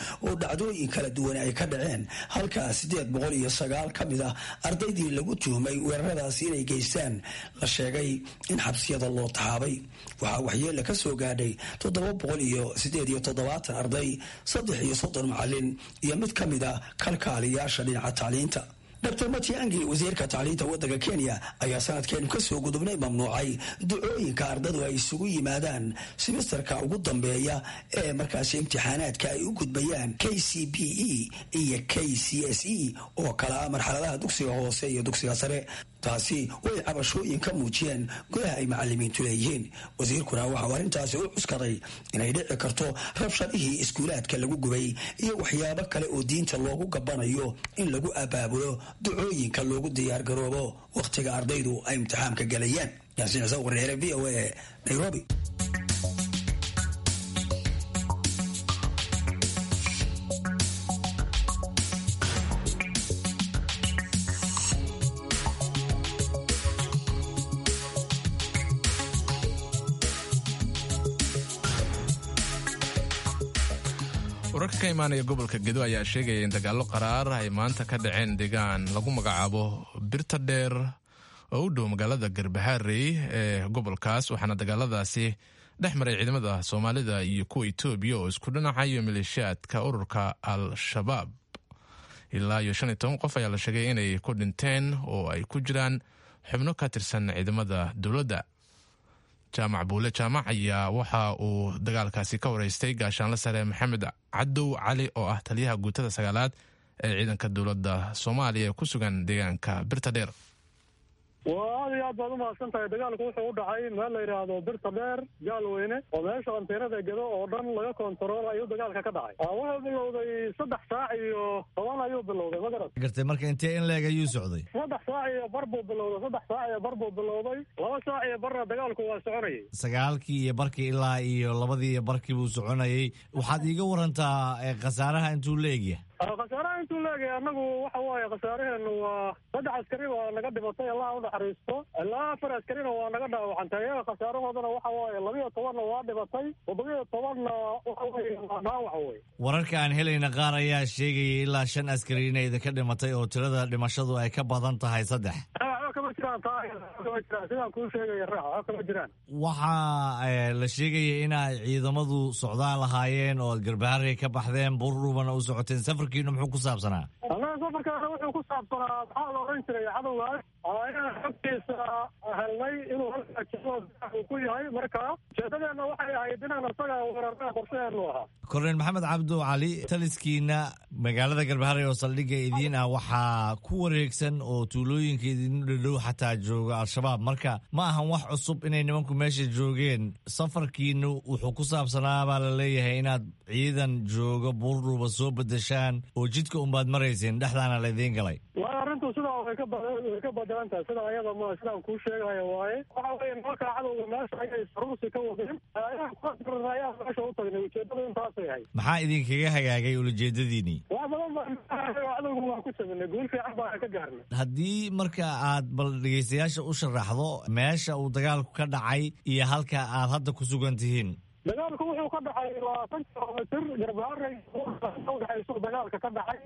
[SPEAKER 9] oo dhacdooyin kala duwan ay ka dhaceen halkaa siddeed boqol iyo sagaal ka mid ah ardaydii lagu tuhmay weeraradaasi inay geystaan la sheegay in xabsiyada loo taxaabay waxaa waxyeella ka soo gaadhay toddoba boqol iyo siddeed iyo toddobaatan arday saddex iyo soddon macalin iyo mid ka mid a kalkaaliyaasha dhinaca tacliinta dr matiangi wasiirka tacliinta waddanka kenya ayaa sanadkeenu kasoo gudubnay mamnuucay ducooyinka ardadu ay isugu yimaadaan simisterka ugu dambeeya ee markaasi imtixaanaadka ay u gudbayaan k c b e iyo k c s e oo kala ah marxaladaha dugsiga hoose iyo dugsiga sare taasi way cabashooyin ka muujiyeen gudaha ay macalimiintu leeyihiin wasiirkuna waxauu arrintaasi u cuskaday inay dhici karto rabshadihii iskuulaadka lagu gubay iyo waxyaabo kale oo diinta loogu gabanayo in lagu abaabulo ducooyinka loogu diyaargaroobo wakhtiga ardaydu ay imtixaamka galayaan yaasiin ciise wareere v o a nairobi
[SPEAKER 1] wararka ka imaanaya gobolka gedo ayaa sheegaya in dagaallo qaraar ay maanta ka dhaceen deegaan lagu magacaabo birta dheer oo u dhow magaalada garbaharey ee gobolkaas waxaana dagaaladaasi dhex maray ciidamada soomaalida iyo kuwa etoobiya oo isku dhinacayo maleeshiyaadka ururka al-shabaab ilaa iyo shan iyo toban qof ayaa la sheegay inay ku dhinteen oo ay ku jiraan xubno ka tirsan ciidamada dowladda jaamac buule jaamac ayaa waxa uu dagaalkaasi ka wareystay gaashaanle sare maxamed cadow cali oo ah taliyaha guutada sagaalaad ee ciidanka dowladda soomaaliya ee ku sugan deegaanka birta dheer
[SPEAKER 10] waa aad iyo aad baad umahadsan tahay dagaalku wuxuu u dhacay meel la yidhaahdo birta dheer gaalweyne oo meesha anteenada gedo oo dhan laga kontarool ayuu dagaalka ka dhacay wuxuu bilowday saddex saac iyo toban ayuu bilowday ma garat
[SPEAKER 2] gartay marka intee in leeg ayuu socday
[SPEAKER 10] saddex saac iyo bar buu bilowday saddex saac iyo bar buu bilowday laba saac iyo barna dagaalku waa soconayay
[SPEAKER 2] sagaalkii iyo barkii ilaa iyo labadii iyo barkii buu soconayay waxaad iiga warantaa khasaaraha intuu leegya
[SPEAKER 10] khasaaraha intuu leegay annagu waxa waaye khasaaraheenu waa saddex askari waa naga dhimatay allah u naxariisto ilaa afar askarina waa naga dhaawacantay iyaga khasaarahoodana waxa waaye labiyo tobanna waa dhimatay toddobiyo tobanna waxa weye waa dhaawac wey
[SPEAKER 2] wararka aan helayna qaar ayaa sheegaya ilaa shan askari inay idinka dhimatay oo tirada dhimashadu ay ka badan tahay saddex
[SPEAKER 10] waxba kama jiraan taa kama jiraan sidaan kuu sheegaya raax waxba kama jiraan
[SPEAKER 2] waxaa la sheegaya inay ciidamadu socdaan lahaayeen oo ad garbaharey ka baxdeen buurdhubana u socoteen safarkiinu muxuu ku saabsanaa
[SPEAKER 10] annaga safarkaana wuxuu ku saabsanaa maxaa la odhan jiray cadowgaas inaan xogtiisa helnay inuu halkaa uu ku yahay marka ujeedadeenna waxay ahayd inaan isaga weerarnaa qorshaheenu ahaa
[SPEAKER 2] korneyl maxamed cabdu cali taliskiina magaalada garbaharey oo saldhigga idiin ah waxaa ku wareegsan oo tuulooyinka idinu dhadhow xataa jooga al-shabaab marka ma ahan wax cusub inay nimanku meesha joogeen safarkiinu wuxuu ku saabsanaa baa la leeyahay inaad ciidan jooga buurdhuba soo bedeshaan oo jidka unbaad marayseen dhexdaana laydiin galay
[SPEAKER 10] waayo arrintu sidaa way ka way ka badelan tahay sida ayada ma sidaan kuu sheegayo waaye waxa weeye nimanka cadowga meesha ayay saruursi ka wadeen ayaan kuadirna ayaan meesha u tagnay ujeedadu intaasay ahayd
[SPEAKER 2] maxaa idinkaga hagaagay ulajeedadiinii
[SPEAKER 10] wax badan baan cadowga waan ku saminay guul fiican baan ka gaarnay
[SPEAKER 2] haddii marka aad bal dhegaystayaasha u sharaxdo meesha uu dagaalku ka dhacay iyo halka aad hadda ku sugan tihiin
[SPEAKER 10] dagaalku wuxuu ka dhacay labaatan kilomitr garbaharey udhexaysu dagaalka ka dhacay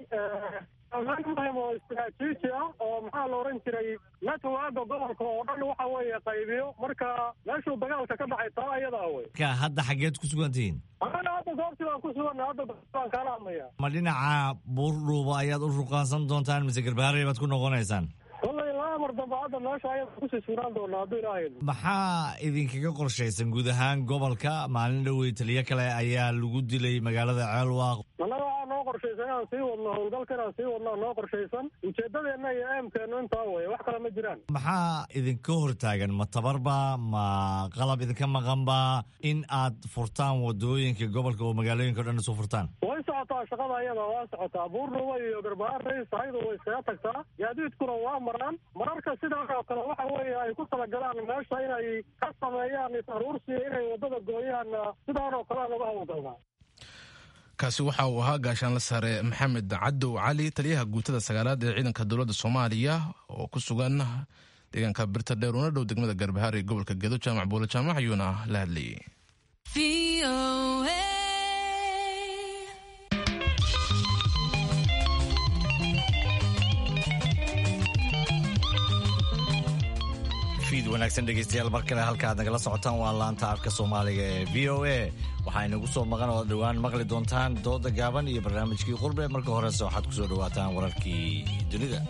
[SPEAKER 10] meel oo istiraatiiji ah oo maxaa la odhan jiray networka gobolka oo dhan waxa weeye qaybiyo marka meeshuu dagaalka ka dhacay taa ayadaa wey
[SPEAKER 2] ka hadda xaggeed ku sugan tihiin
[SPEAKER 10] anaga hadda goobtii baan ku suganna hadda baan kaala hadlaya
[SPEAKER 2] ma dhinaca buurdhuuba ayaad u ruqaansan doontaan mise garbaharey baad ku noqonaysaan
[SPEAKER 10] wallay laba mar dambe hadda meesha ayada kusii sugnaan doonaa hadduu ilaahay
[SPEAKER 2] maxaa idinkaga qorshaysan guud ahaan gobolka maalin dhowey taliyo kale ayaa lagu dilay magaalada ceelwaaq
[SPEAKER 10] annaga waxaa noo qorshaysan inaan sii wadno howlgalka inaan sii wadno noo qorshaysan ujeedadeenna iyo eemkeennu intaa weye wax kale ma jiraan
[SPEAKER 2] maxaa idinka hortaagan ma tabarba ma qalab idinka maqanba in aad furtaan wadooyinka gobolka oo magaalooyinka o dhan isu furtaan
[SPEAKER 10] way socotaa shaqada ayada waa socotaa buurdhuba iyo garbaharey sahaydu way iskaga tagtaa gaadiidkuna waa maraan mararka sidaa oo kale waxa weeye ay ku talagalaan meesha inay ka sameeyaan isaruursiya inay waddada gooyaan sidaan oo kale lagu hawlgalnaa
[SPEAKER 1] kaasi waxa uu ahaa gaashaanle sare maxamed cadow cali taliyaha guutada sagaalaad ee ciidanka dowladda soomaaliya oo ku sugan deegaanka birta dheer una dhow degmada garbaharey gobolka gedo jaamac buule jaamac ayuuna la hadlayay
[SPEAKER 2] fiid wanaagsan dhegeystayaal mar kale halka aad nagala socotaan waa laanta afka soomaaliga ee v o a waxaa inagu soo maqan oo dhowaan maqli doontaan dooda gaaban iyo barnaamijkii qurbe marka horese waxaad ku soo dhowaataan wararkii dunida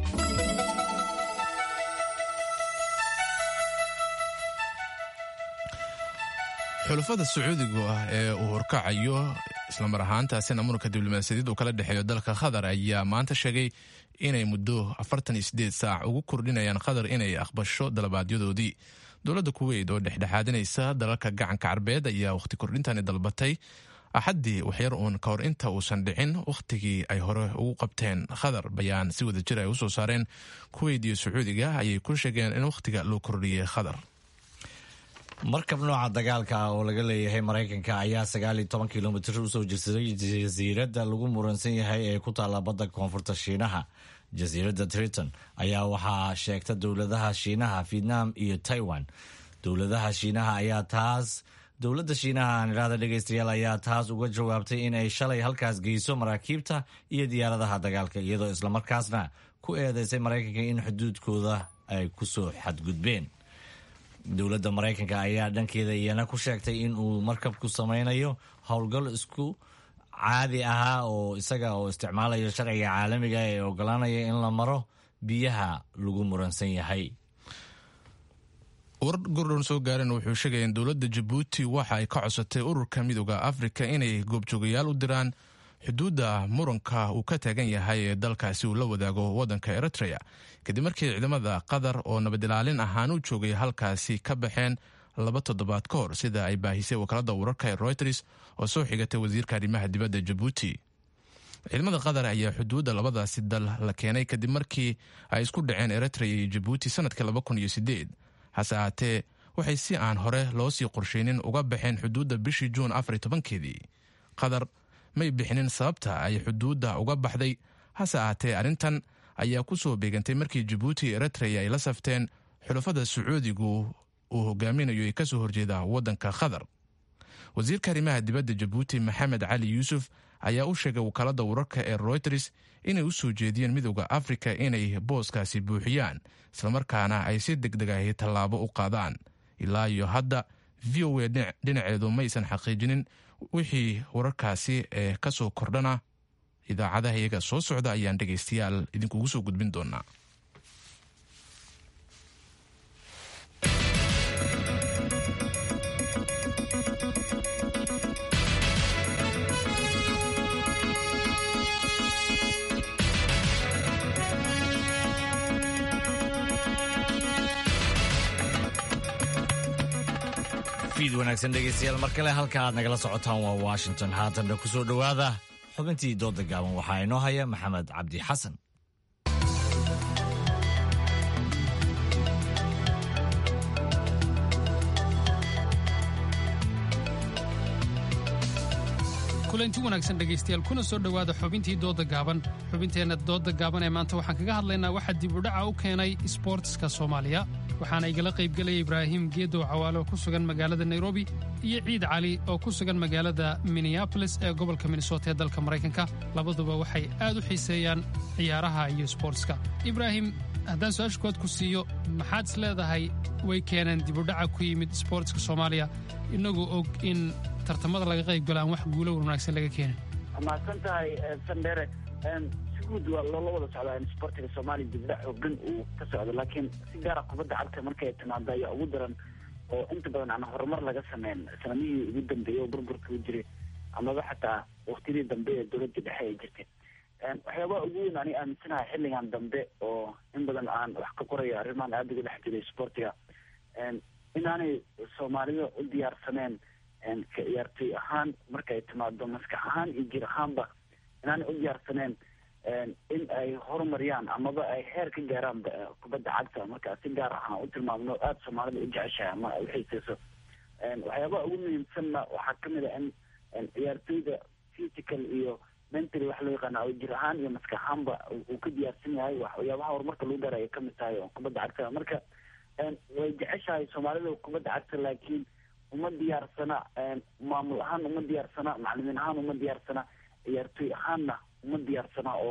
[SPEAKER 1] xulafada sacuudiga ah ee uu horkacayo islamar ahaantaasina muranka diblomaasiyadeed uu kala dhexeeyo dalka qatar ayaa maanta sheegay inay muddo afartan iyo sideed saac ugu kordhinayaan qatar inay aqbasho dalabaadyadoodii dowladda kuweyt oo dhexdhexaadinaysa dalalka gacanka carbeed ayaa wakhti kordhintani dalbatay axaddii waxyar uun ka hor inta uusan dhicin wakhtigii ay hore ugu qabteen qatar bayaan si wada jir ay usoo saareen kuweyt iyo sacuudiga ayay ku sheegeen in wakhtiga loo kordhiyey qatar
[SPEAKER 2] markab nooca dagaalka ah oo laga leeyahay maraykanka ayaa sagaal iyo toban kilomitir usoo jirsaday jasiiradda lagu muransan yahay ee ku taalla badda koonfurta shiinaha jasiiradda triton ayaa waxaa sheegta dowladaha shiinaha vietnam iyo taiwan dowladaha shiinaha ayaa taas dowladda shiinaha aan idhaahda dhegeystayaal ayaa taas uga jawaabtay in ay shalay halkaas geyso maraakiibta iyo diyaaradaha dagaalka iyadoo islamarkaasna ku eedeysay maraykanka in xuduudkooda ay kusoo xadgudbeen dowladda maraykanka ayaa dhankeeda iyana ku sheegtay in uu markabku sameynayo howlgal isku caadi ahaa oo isaga oo isticmaalayo sharciga caalamiga ee ogolaanaya in la maro biyaha lagu muransan yahay
[SPEAKER 1] war gordon soo gaareen wuxuu sheegaya in dowladda jabuuti waxa ay ka codsatay ururka midooda afrika inay goobjoogayaal u diraan xuduudda muranka uu ka taagan yahay ee dalkaasi uu la wadaago waddanka eritrea kadib markii ciidamada qatar oo nabadilaalin ahaan u joogay halkaasi ka baxeen laba toddobaad ka hor sida ay baahisay wakaalada wararka ee reuters oo soo xigatay wasiirka arrimaha dibadda jabuuti ciidamada qatar ayaa xuduudda labadaasi dal la keenay kadib markii ay isku dhaceen eritrea iyo jabuuti sanadkii laba kun iyo sideed hase ahaatee waxay si aan hore loo sii qorsheynin uga baxeen xuduudda bishii juun afar iyo tobankeedii qatar may bixinin sababta ay xuduudda uga baxday hase ahaatee arrintan ayaa ku soo beegantay markii jabuuti iyo eritrea ay la safteen xulafada sacuudigu uu hogaaminayo ee kasoo horjeeda waddanka qatar wasiirka arrimaha dibadda jabuuti maxamed cali yuusuf ayaa u sheegay wakaalada wararka ee reuters inay u soo jeediyeen midooda afrika inay booskaasi buuxiyaan islamarkaana ay si deg deg ahi tallaabo u qaadaan ilaa iyo hadda v o a dhinaceedu maysan xaqiijinin wixii wararkaasi ee ka soo kordhana idaacadaha iyaga soo socda ayaan dhegaystayaal idinkugu soo gudbin doonaa
[SPEAKER 2] fiid wanaagsan dhegeystayaal mar kale halka aad nagala socotaan waa washington haatanna ku soo dhowaada xubintii dooda gaaban waxaa inoo haya maxamed cabdi xasan
[SPEAKER 11] kulanti wanaagsan dhegaystayaal kuna soo dhowaada xubintii dooda gaaban xubinteenna dooda gaaban ee maanta waxaan kaga hadlaynaa waxaa dibudhaca u keenay isboortiska soomaaliya waxaana igala qaybgelaya ibraahim geedow cawaale oo ku sugan magaalada nairobi iyo ciid cali oo ku sugan magaalada minneabolis ee gobolka minnesota ee dalka maraykanka labaduba waxay aad u xiiseeyaan ciyaaraha iyo isboortiska ibraahim haddaan su-aasha kood ku siiyo maxaad is leedahay way keeneen dibudhaca ku yimid isboortiska soomaaliya inagoo og in tartamada laga qayb galo aan wax guulo wanaagsan laga keenin
[SPEAKER 12] mahadsan tahay sandere si guud waa loola wada socdaa in sportiga soomaaliya dibdhac xoogan uu ka socdo laakiin si gaara kubadda cagta markay timaado ayaa ugu daran oo inta badan aan horumar laga sameyn sanamihii ugu dambeeyey oo burburka u jiray amaba xataa waktiyadii dambe ee dowladda dhexe ay jirtay waxyaabaha ugu weyn ani aaminsanahay xilligan dambe oo in badan aan wax ka qorayo arrimahan aada uga dhex jiray sportiga inaanay soomaalida u diyaarsaneen ka ciyaartoy ahaan markay timaado maskax ahaan iyo jir ahaanba inaanay u diyaarsaneen in ay horumariyaan amaba ay heer ka gaaraan kubadda cagta marka si gaar ahaan u tilmaamno aada soomaalida u jeceshahay ama ay uxiiseyso waxyaabaha ugu muhiimsanna waxaa kamid a in ciyaartoyda physical iyo mentally wax loo yaqaana oo jir ahaan iyo maskax ahaanba uu ka diyaarsan yahay waxyaabaha horumarka lagu gaara ay kamid tahay oo kubadda cagta marka way jeceshahay soomaalida kubadda cagta laakiin uma diyaarsana maamul ahaan uma diyaarsana macalimiin ahaan uma diyaarsana ciyaartoy ahaanna uma diyaarsana oo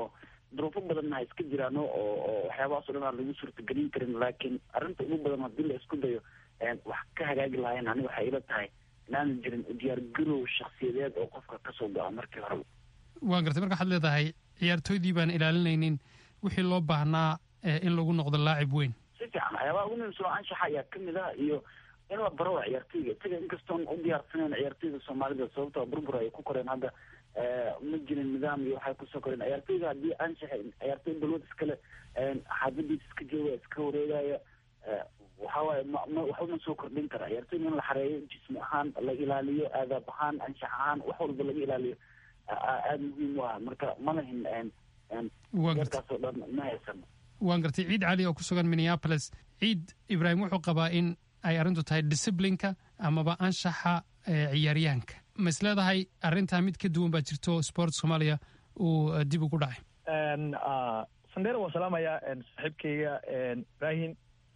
[SPEAKER 12] duruufo badanna ha iska jiraano oo oo waxyaabahaas o dhan aan lagu suurtagelin karin laakiin arrinta ugu badan haddii la isku dayo wax ka hagaagi lahayn ani waxay ila tahay inaanan jirin diyaar garow shaksiyadeed oo qofka kasoo go-a markii horeba
[SPEAKER 11] waan gartay marka waxaad leedahay ciyaartooydii baan ilaalinaynin wixii loo baahnaa in lagu noqdo laacib weyn
[SPEAKER 12] si fiican waxyaabaha ugu muhiimsan oo anshaxa ayaa kamid ah iyo in la baro ciyaartooyga isaga inkastoon u diyaarsaneyn ciyaartooyda soomaalida sababtoo burbur ay ku koreen hadda ma jirin nidaam iyo waxay kusoo koreen ciyaartooyga haddii anshaxa ciyaartooy balwad iskale xaafadiisa iska jooga iska wareegaya waxa waaye ma ma waxba ma soo kordhin kara ciyaartooyga in la xareeyo jismi ahaan la ilaaliyo aadaab ahaan anshax ahaan wax walba laga ilaaliyo aada muhiim u ah marka ma lahin yarkaas oo dhan ma haysano
[SPEAKER 11] waan gartay ciid cali oo ku sugan minneapolis ciid ibraahim wuxuu qabaa in ay arrintu tahay disciplinka amaba anshaxa ciyaaryahanka ma is leedahay arrintaa mid ka duwan baa jirto sport soomaaliya uu dib ugu dhacay
[SPEAKER 13] sandera waa salaamaya saaxiibkayga ibrahim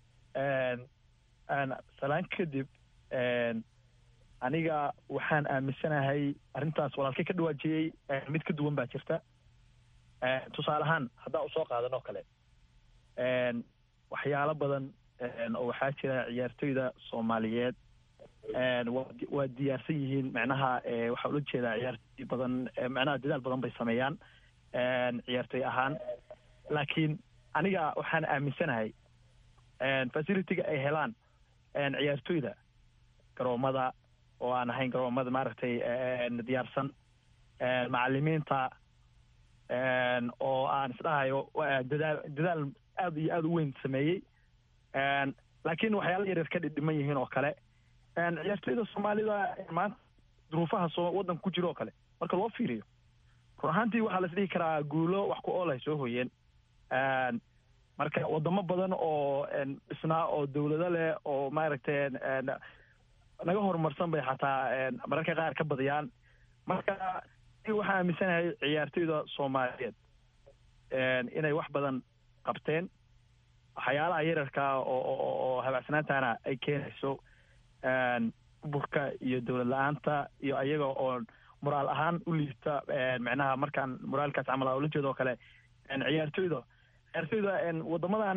[SPEAKER 13] salaan kadib aniga waxaan aaminsanahay arrintaas walaalkay ka dhawaajiyey mid ka duwan baa jirta tusaale ahaan haddaan usoo qaadan oo kale waxyaalo badan oo waxaa jira ciyaartoyda soomaaliyeed waa diyaarsan yihiin macnaha waxaa ula jeedaa ciyaartoy badan macnaha dadaal badan bay sameeyaan ciyaartoy ahaan laakiin aniga waxaan aaminsanahay facilitiga ay helaan ciyaartoyda garoomada oo aan ahayn garoomada maaragtay diyaarsan macalimiinta oo aan isdhahayo dadaal dadaal aada iyo aada u weyn sameeyey laakiin waxyaala yaryar ka dhidhiman yihiin oo kale ciyaartoyda soomaalida maanta duruufaha soo waddanka ku jira oo kale marka loo fiiriyo run ahaantii waxaa la isdhihi karaa guulo wax ku ool ay soo hoyeen marka wadamo badan oo dhisnaa oo dawlado leh oo maaragtay naga horumarsan bay xataa mararka qaar ka badiyaan marka waxaa aaminsanahay ciyaartoyda soomaaliyeed inay wax badan qabteen waxyaalaha yararkaa oo habaacsanaantana ay keenayso burka iyo dowlad la-aanta iyo ayaga oo moraal ahaan u liita macnaha markaan moraalkaas camal a ula jeedo oo kale ciyaartoyda ciyaartoyda wadamadan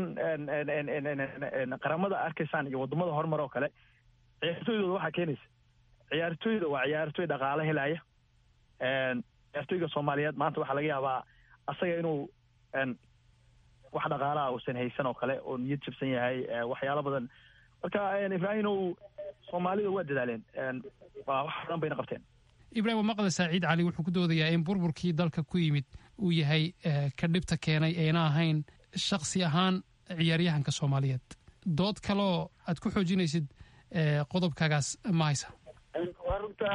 [SPEAKER 13] qaramada arkaysaan iyo wadamada horumar oo kale ciyaartoydooda waxaa keenaysa ciyaartoyda waa ciyaartoy dhaqaale helaya ciyaartoyga soomaaliyeed maanta waxaa laga yaabaa asaga inuu wax dhaqaalaha uusan haysan oo kale oo niyad jabsan yahay waxyaalo badan marka ibraahimow soomaalida waa dadaaleen wax badan bayna qabteen
[SPEAKER 11] ibrahim waa maqlaysaa ciid cali wuxuu ku doodayaa in burburkii dalka ku yimid uu yahay ka dhibta keenay ayna ahayn shaksi ahaan ciyaaryahanka soomaaliyeed dood kaloo aad ku xoojinaysid qodobkaagaas ma haysa
[SPEAKER 12] waa runta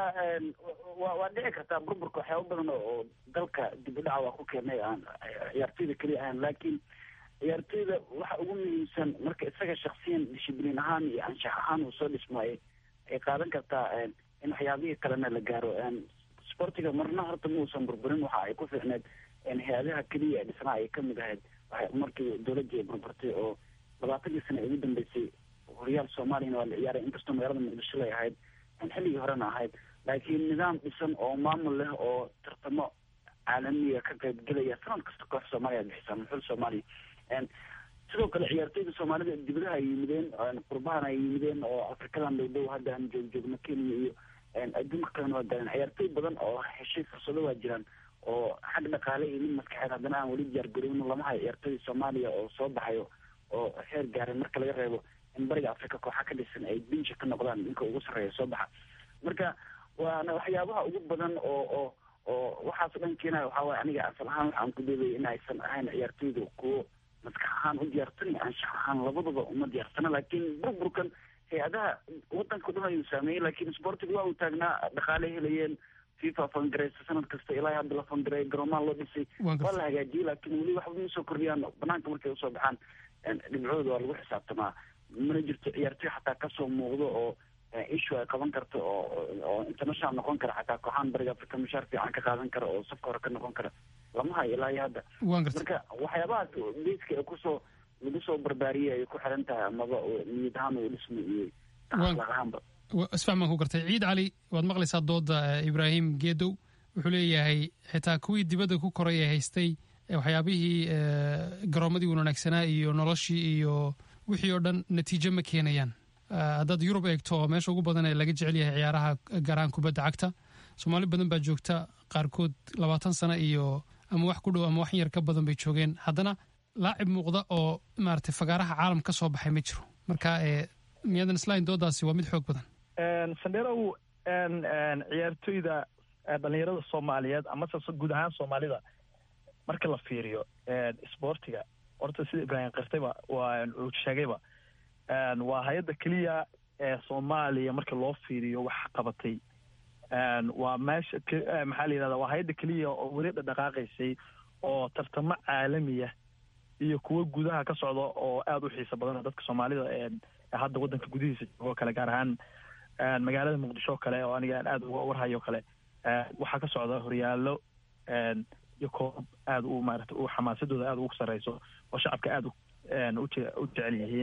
[SPEAKER 12] wa waa dhici kartaa burburka waxyaaba badan oo dalka dib u dhaca waa ku keenay aan ciyaartoyda keliya ahayn laakiin ciyaartoyda waxa ugu muhiimsan marka isaga shaksiyan dishibliin ahaan iyo anshax ahaan uu soo dhismaayay ay qaadan kartaa in waxyaabihii kalena la gaaro sportiga marna horta ma uusan burburin waxa ay ku fiicneed hay-adaha keliya ee dhisnaa ay kamid ahayd markii dowladii ay burburtay oo labaatankii sana ugu dambeysay horyaal soomaaliyana waa la ciyaaray inkastoo magaalada muqdisho lay ahayd xilligii horena ahayd laakiin nidaam dhisan oo maamul leh oo tartamo caalamiya ka qaybgelaya sanad kasta koox soomaaliya bixisa muxul soomaaliya sidoo kale ciyaartoyda soomaalida dibadaha ay yimideen qurbahan ay yimideen oo afrikadan dhow dhow hadda aan joog joogno kenya iyo adduunka kalena waa galeen ciyaartoy badan oo heshay fursado waa jiraan oo xag dhaqaale iyo mid maskaxeed haddana aan weli diyaar garowno lama hayo ciyaartoyda soomaaliya oo soo baxayo oo heer gaaray marka laga reebo in bariga africa kooxa ka dhisan ay binji ka noqdaan ninka ugu sarreeya soo baxa marka waana waxyaabaha ugu badan oo oo oo waxaas o dhan keenaya waxaa waye aniga asal ahaan waxaan ku doodaya in aysan ahayn ciyaartoyda kuwo maskax ahaan u diyaarsan iyo anshax ahaan labadaba uma diyaarsana laakiin burburkan hay-adaha wadanka o dhan ayuu saameeyey laakiin sportiga waa uu taagnaa dhaqaaley helayeen fifa fangareysa sanad kasta ilaa hadda la fangareey garoomaha loo dhisay waa la hagaajiyey laakiin weli waxba ma soo kordhiyaan banaanka markay usoo baxaan dhibcooda waa lagu xisaabtamaa mana jirto ciyaartoy xataa kasoo muuqdo oo issue ay qaban karto oo oo international noqon kara xataa kooxaan bariga africa mushaar fiican ka qaadan kara oo safka hore ka noqon kara lama hayo ilaa iyo hadda marka waxyaabahaas beyska ee kusoo lagu soo barbaariyay ay ku xiran tahay amaba niyad ahaan uu dhismo iyo akhlaaq ahaanba
[SPEAKER 11] isfahmaan ku gartay ciid cali waad maqlaysaa dooda ibraahim geedow wuxuu leeyahay xitaa kuwii dibadda ku koray ee haystay waxyaabihii garoomadii wanaagsanaa iyo noloshii iyo wixii oo dhan natiijo ma keenayaan haddaad yurub eegto meesha ugu badan ee laga jecel yahay ciyaaraha garaan kubadda cagta soomaali badan baa joogta qaarkood labaatan sano iyo ama wax ku dhow ama wax yar ka badan bay joogeen haddana laacib muuqda oo maaragtay fagaaraha caalam ka soo baxay ma jiro marka miyadan islain doodaasi waa mid xoog badan
[SPEAKER 13] sandherow ciyaartoyda dhalinyarada soomaaliyeed amase guud ahaan soomaalida marka la fiiriyo isboortiga horta sida ibraahim kartayba waa uu sheegayba waa hay-adda keliya ee soomaaliya marka loo fiiriyo wax qabatay waa meesha maxaa la yidhahda waa hay-adda keliya oo weli dhadhaqaaqaysay oo tartamo caalamiya iyo kuwo gudaha ka socda oo aada u xiiso badan dadka soomaalida hadda waddanka gudihiisa joogo kale gaar ahaan magaalada muqdisho kale oo aniga aada uga warhayo kale waxaa ka socda horyaallo iyo koobab aada u maarata u xamaasadooda aada ugu sarreyso oo shacabka aada u jecel yihiin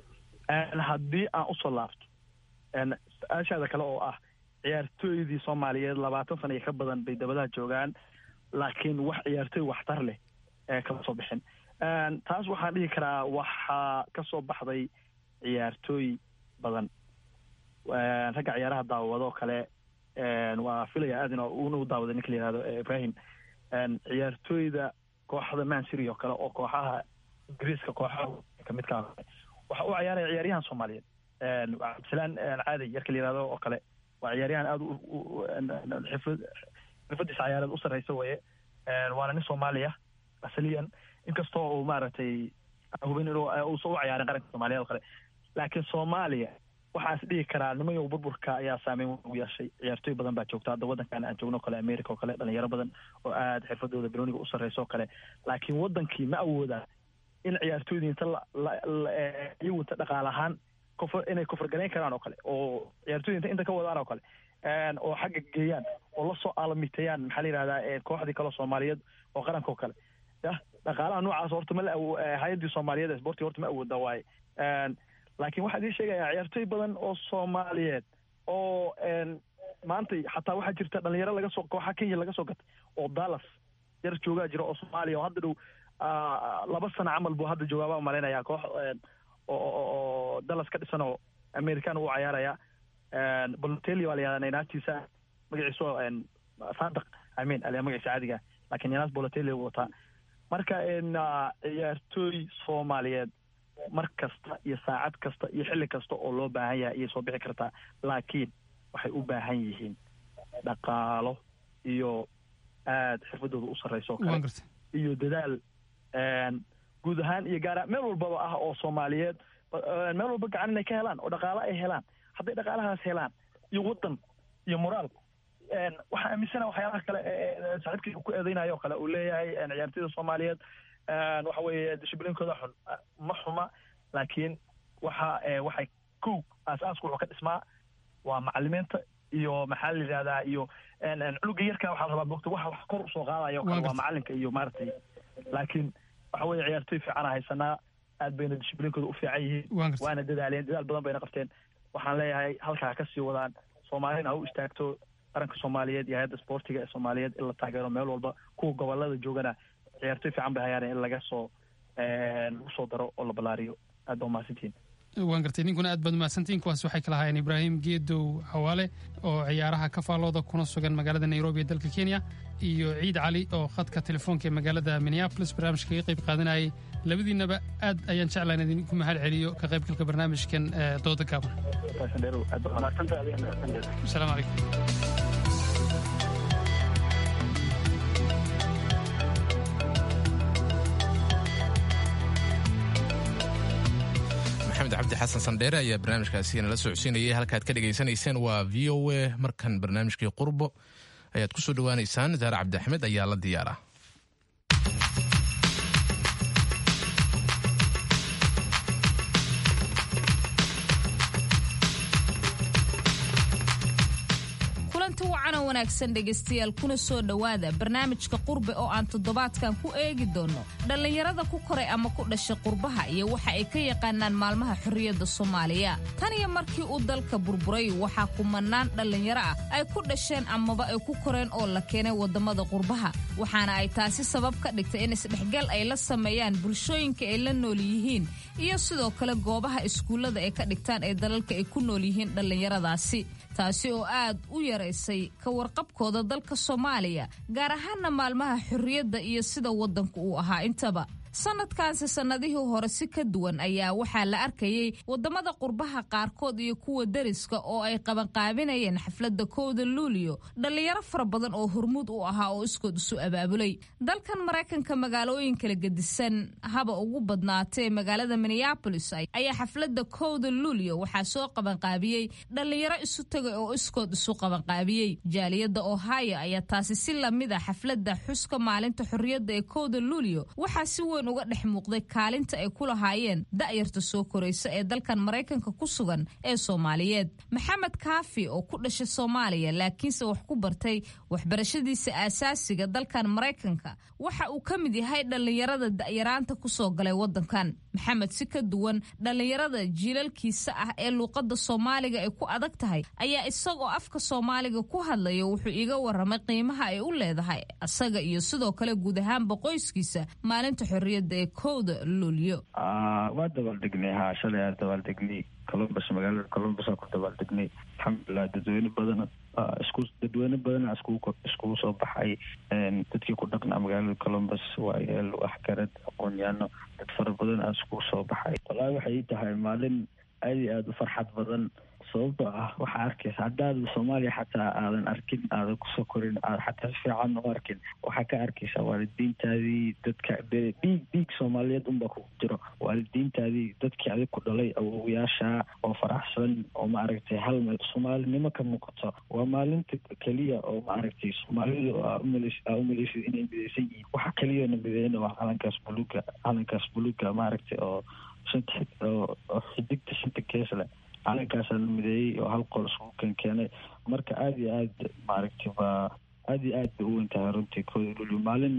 [SPEAKER 13] haddii aan usoo laabto su-aashaada kale oo ah ciyaartooydii soomaaliyeed labaatan sana iyo ka badan bay dabadaha joogaan laakiin wax ciyaartooy waxtar leh ee kama soo bixin taas waxaan dhihi karaa waxaa ka soo baxday ciyaartooy badan ragga ciyaaraha daawadoo kale waa filaya aad in una u daawaday ninka la yihahdo ibrahim ciyaartooyda kooxda mansiri oo kale oo kooxaha ingiriiska kooxaha kamidka waxa u ciyaaraya ciyaaryahan soomaaliyeed cabdisalaan caadi yarka la yihahdo oo kale waa ciyaaryahan aada xifad xirfadiisa ciyaareed u sarreysa weye waana nin soomaaliya asaliyan inkastoo uu maaragtay hubin inuu uusan u ciyaarin qaranka soomaaliyeed oo kale laakiin soomaaliya waxaas dhihi karaa nimayow burburka ayaa saameyn ugu yeeshay ciyaartooy badan baa joogta hadda waddankan aan joogno o kale america oo kale dhalinyaro badan oo aada xirfadooda bilooniga u sarreysa oo kale laakiin waddankii ma awooda in ciyaartooydii inta iyagu inta dhaqaal ahaan kofr inay kofargalayn karaan oo kale oo ciyaartooyda inta inta ka wadaan oo kale oo xagga geeyaan oo lasoo aalamiteeyaan maxaa la yihahdaa kooxdii kale soomaaliyeed oo qaranka oo kale yah dhaqaalaha noocaas horta ma la hay-addii soomaaliyeed sportiga horta ma awooda waaye laakiin waxaa idin sheegayaa ciyaartooy badan oo soomaaliyeed oo maanta xataa waxaa jirta dhalinyaro laga soo kooxa kenya laga soo gatay oo dallas yar joogaa jira oo soomaaliya oo hadda dhow laba sano camal buu hadda joogaabaa umalaynaya koox oo dallas ka dhisan oo american uu cayaaraya bolotelli waa la yihahdaa naynaatiisa magaciisu sadaq amin aliya magaciisa caadiga laakiin yanaas bolotelli uu wataa marka ciyaartooy soomaaliyeed mar kasta iyo saacad kasta iyo xilli kasta oo loo baahan yahay ayay soo bixi kartaa laakiin waxay u baahan yihiin dhaqaalo iyo aada xirfadooda u sarreyso kale iyo dadaal guud ahaan iyo gaara meel walbaba ah oo soomaaliyeed meel walba gacan inay ka helaan oo dhaqaalo ay helaan hadday dhaqaalahaas helaan iyo waddan iyo moraal waxaa aaminsana waxyaalaha kale saaxiibkayga ku eedeynayo o kale uu leeyahay ciyaartooyda soomaaliyeed waxa weeye dishibliinkooda xun ma xuma laakiin waxa waxay kow aas-aasku wuxuu ka dhismaa waa macalimiinta iyo maxaa la yidhahdaa iyo cunuga yarka waxaa la rabaa mogta waxa wax kor usoo qaadayo kale waa macalinka iyo maaragtay laakiin waxa weeye ciyaartooy fiicana haysanaa aad bayna dishibliinkooda u fiican yihiin waana dadaaleen dadaal badan bayna qabteen waxaan leeyahay halkaa ka sii wadaan soomaalina ha u istaagto qaranka soomaaliyeed iyo hay-adda sportiga ee soomaaliyeed in la taageero meel walba kuwa gobolada joogana ciyaartooy fiican bay hayaan in laga soo lagu soo daro oo la ballaariyo aad baa umahadsantihin
[SPEAKER 11] waan gartay ninkuna aad baad umahadsantihin kuwaas waxay kala haayeen ibraahim geedow xawaale oo ciyaaraha ka faallooda kuna sugan magaalada nairobi ee dalka kenya iyo ciid cali oo khadka telefoonka ee magaalada minneapolis barnaamijka kaga qayb qaadanayay labadiinaba aad ayaan jeclaa in idinku mahad celiyo ka qaybgalka barnaamijkan dooda gaaban asalaamu calaykum
[SPEAKER 1] maxamed cabdi xasan sandheere ayaa barnaamijkaasi nala socodsiinayay halkaad ka dhegaysanayseen waa v o a markan barnaamijkii qurbo ayaad ku soo dhowaaneysaan zaare cabdi axmed ayaa la diyaara
[SPEAKER 14] kulanti wacanoo wanaagsan dhegaystayaal kuna soo dhowaada barnaamijka qurbe oo aan toddobaadkan ku eegi doonno dhallinyarada ku koray ama ku dhashay qurbaha iyo waxa ay ka yaqaanaan maalmaha xorriyadda soomaaliya tan iyo markii uu dalka burburay waxaa kumanaan dhallinyaro ah ay ku dhasheen amaba ay ku koreen oo la keenay waddamada qurbaha waxaana ay taasi sabab ka dhigtay in isdhexgal ay la sameeyaan bulshooyinka ay la nool yihiin iyo sidoo kale goobaha iskuullada ay ka dhigtaan ee dalalka ay ku nool yihiin dhallinyaradaasi taasi oo aad u yaraysay ka warqabkooda dalka soomaaliya gaar ahaana maalmaha xorriyadda iyo sida waddanku uu ahaa intaba sanadkaanse sannadihii hore si ka duwan ayaa waxaa la arkayey waddamada qurbaha qaarkood iyo kuwa deriska oo ay qabanqaabinayeen xafladda kowda luuliyo dhallinyaro fara badan oo hormuud u ahaa oo iskood isu abaabulay dalkan maraykanka magaalooyin kala gedisan haba ugu badnaatee magaalada minneabolis ayaa xafladda kowda luuliyo waxaa soo qabanqaabiyey dhallinyaro isu tagay oo iskood isu qabanqaabiyey jaaliyadda ohio ayaa taasi si lamid a xafladda xuska maalinta xorriyadda ee kowda luuliyo waxaa si weyn uga dhex muuqday kaalinta ay ku lahaayeen da'yarta soo koraysa ee dalkan maraykanka ku sugan ee soomaaliyeed maxamed kaafi oo ku dhashay soomaaliya laakiinse wax ku bartay waxbarashadiisa aasaasiga dalkan maraykanka waxa uu ka mid yahay dhallinyarada da'yaraanta ku soo galay waddankan maxamed si ka duwan dhallinyarada jiilalkiisa ah ee luuqadda soomaaliga ay ku adag tahay ayaa isagoo afka soomaaliga ku hadlaya wuxuu iiga waramay qiimaha ay u leedahay asaga iyo sidoo kale guud ahaanba qoyskiisa maalinta xorriyadda ee kowda luulyo
[SPEAKER 15] waa dabaaldegnay haa shalay aa dabaaldegnay columbus magaalada columbus aa ku dabaaldegnay alxamdulilah dadweyne badan isku dadweyne badana iskugu iskugu soo baxay dadkii ku dhaqnaa magaalada columbus waayeel waxgarad aqoon-yaano dad fara badan aa iskugu soo baxay wallaahi waxay ii tahay maalin aad iyo aada u farxad badan sababtoo ah waxaa arkaysa haddaad soomaaliya xataa aadan arkin aadan kusoo korin aad xataa si fiican u arkin waxaa ka arkaysaa waalidiintaadii dadka dhiig dhiig soomaaliyeed unbaa kugu jiro waalidiintaadii dadkii adig ku dhalay awowayaasha oo faraxsan oo maaragtay hal meel soomaalinimo ka muuqato waa maalinta keliya oo maaragtay soomaalidu aa umaleys aa umaleysid inay mideysan yihiin waxa keliyana mideyna waa calankaas buluuga calankaas buluuga maaragtay oo shanta oo xidigta shanta kees leh calankaasa la mideeyey oo hal qol isku kan keenay marka aada iyo aad maaragtay waa aada iyo aad bay u weyn tahay runtii kooda luli maalin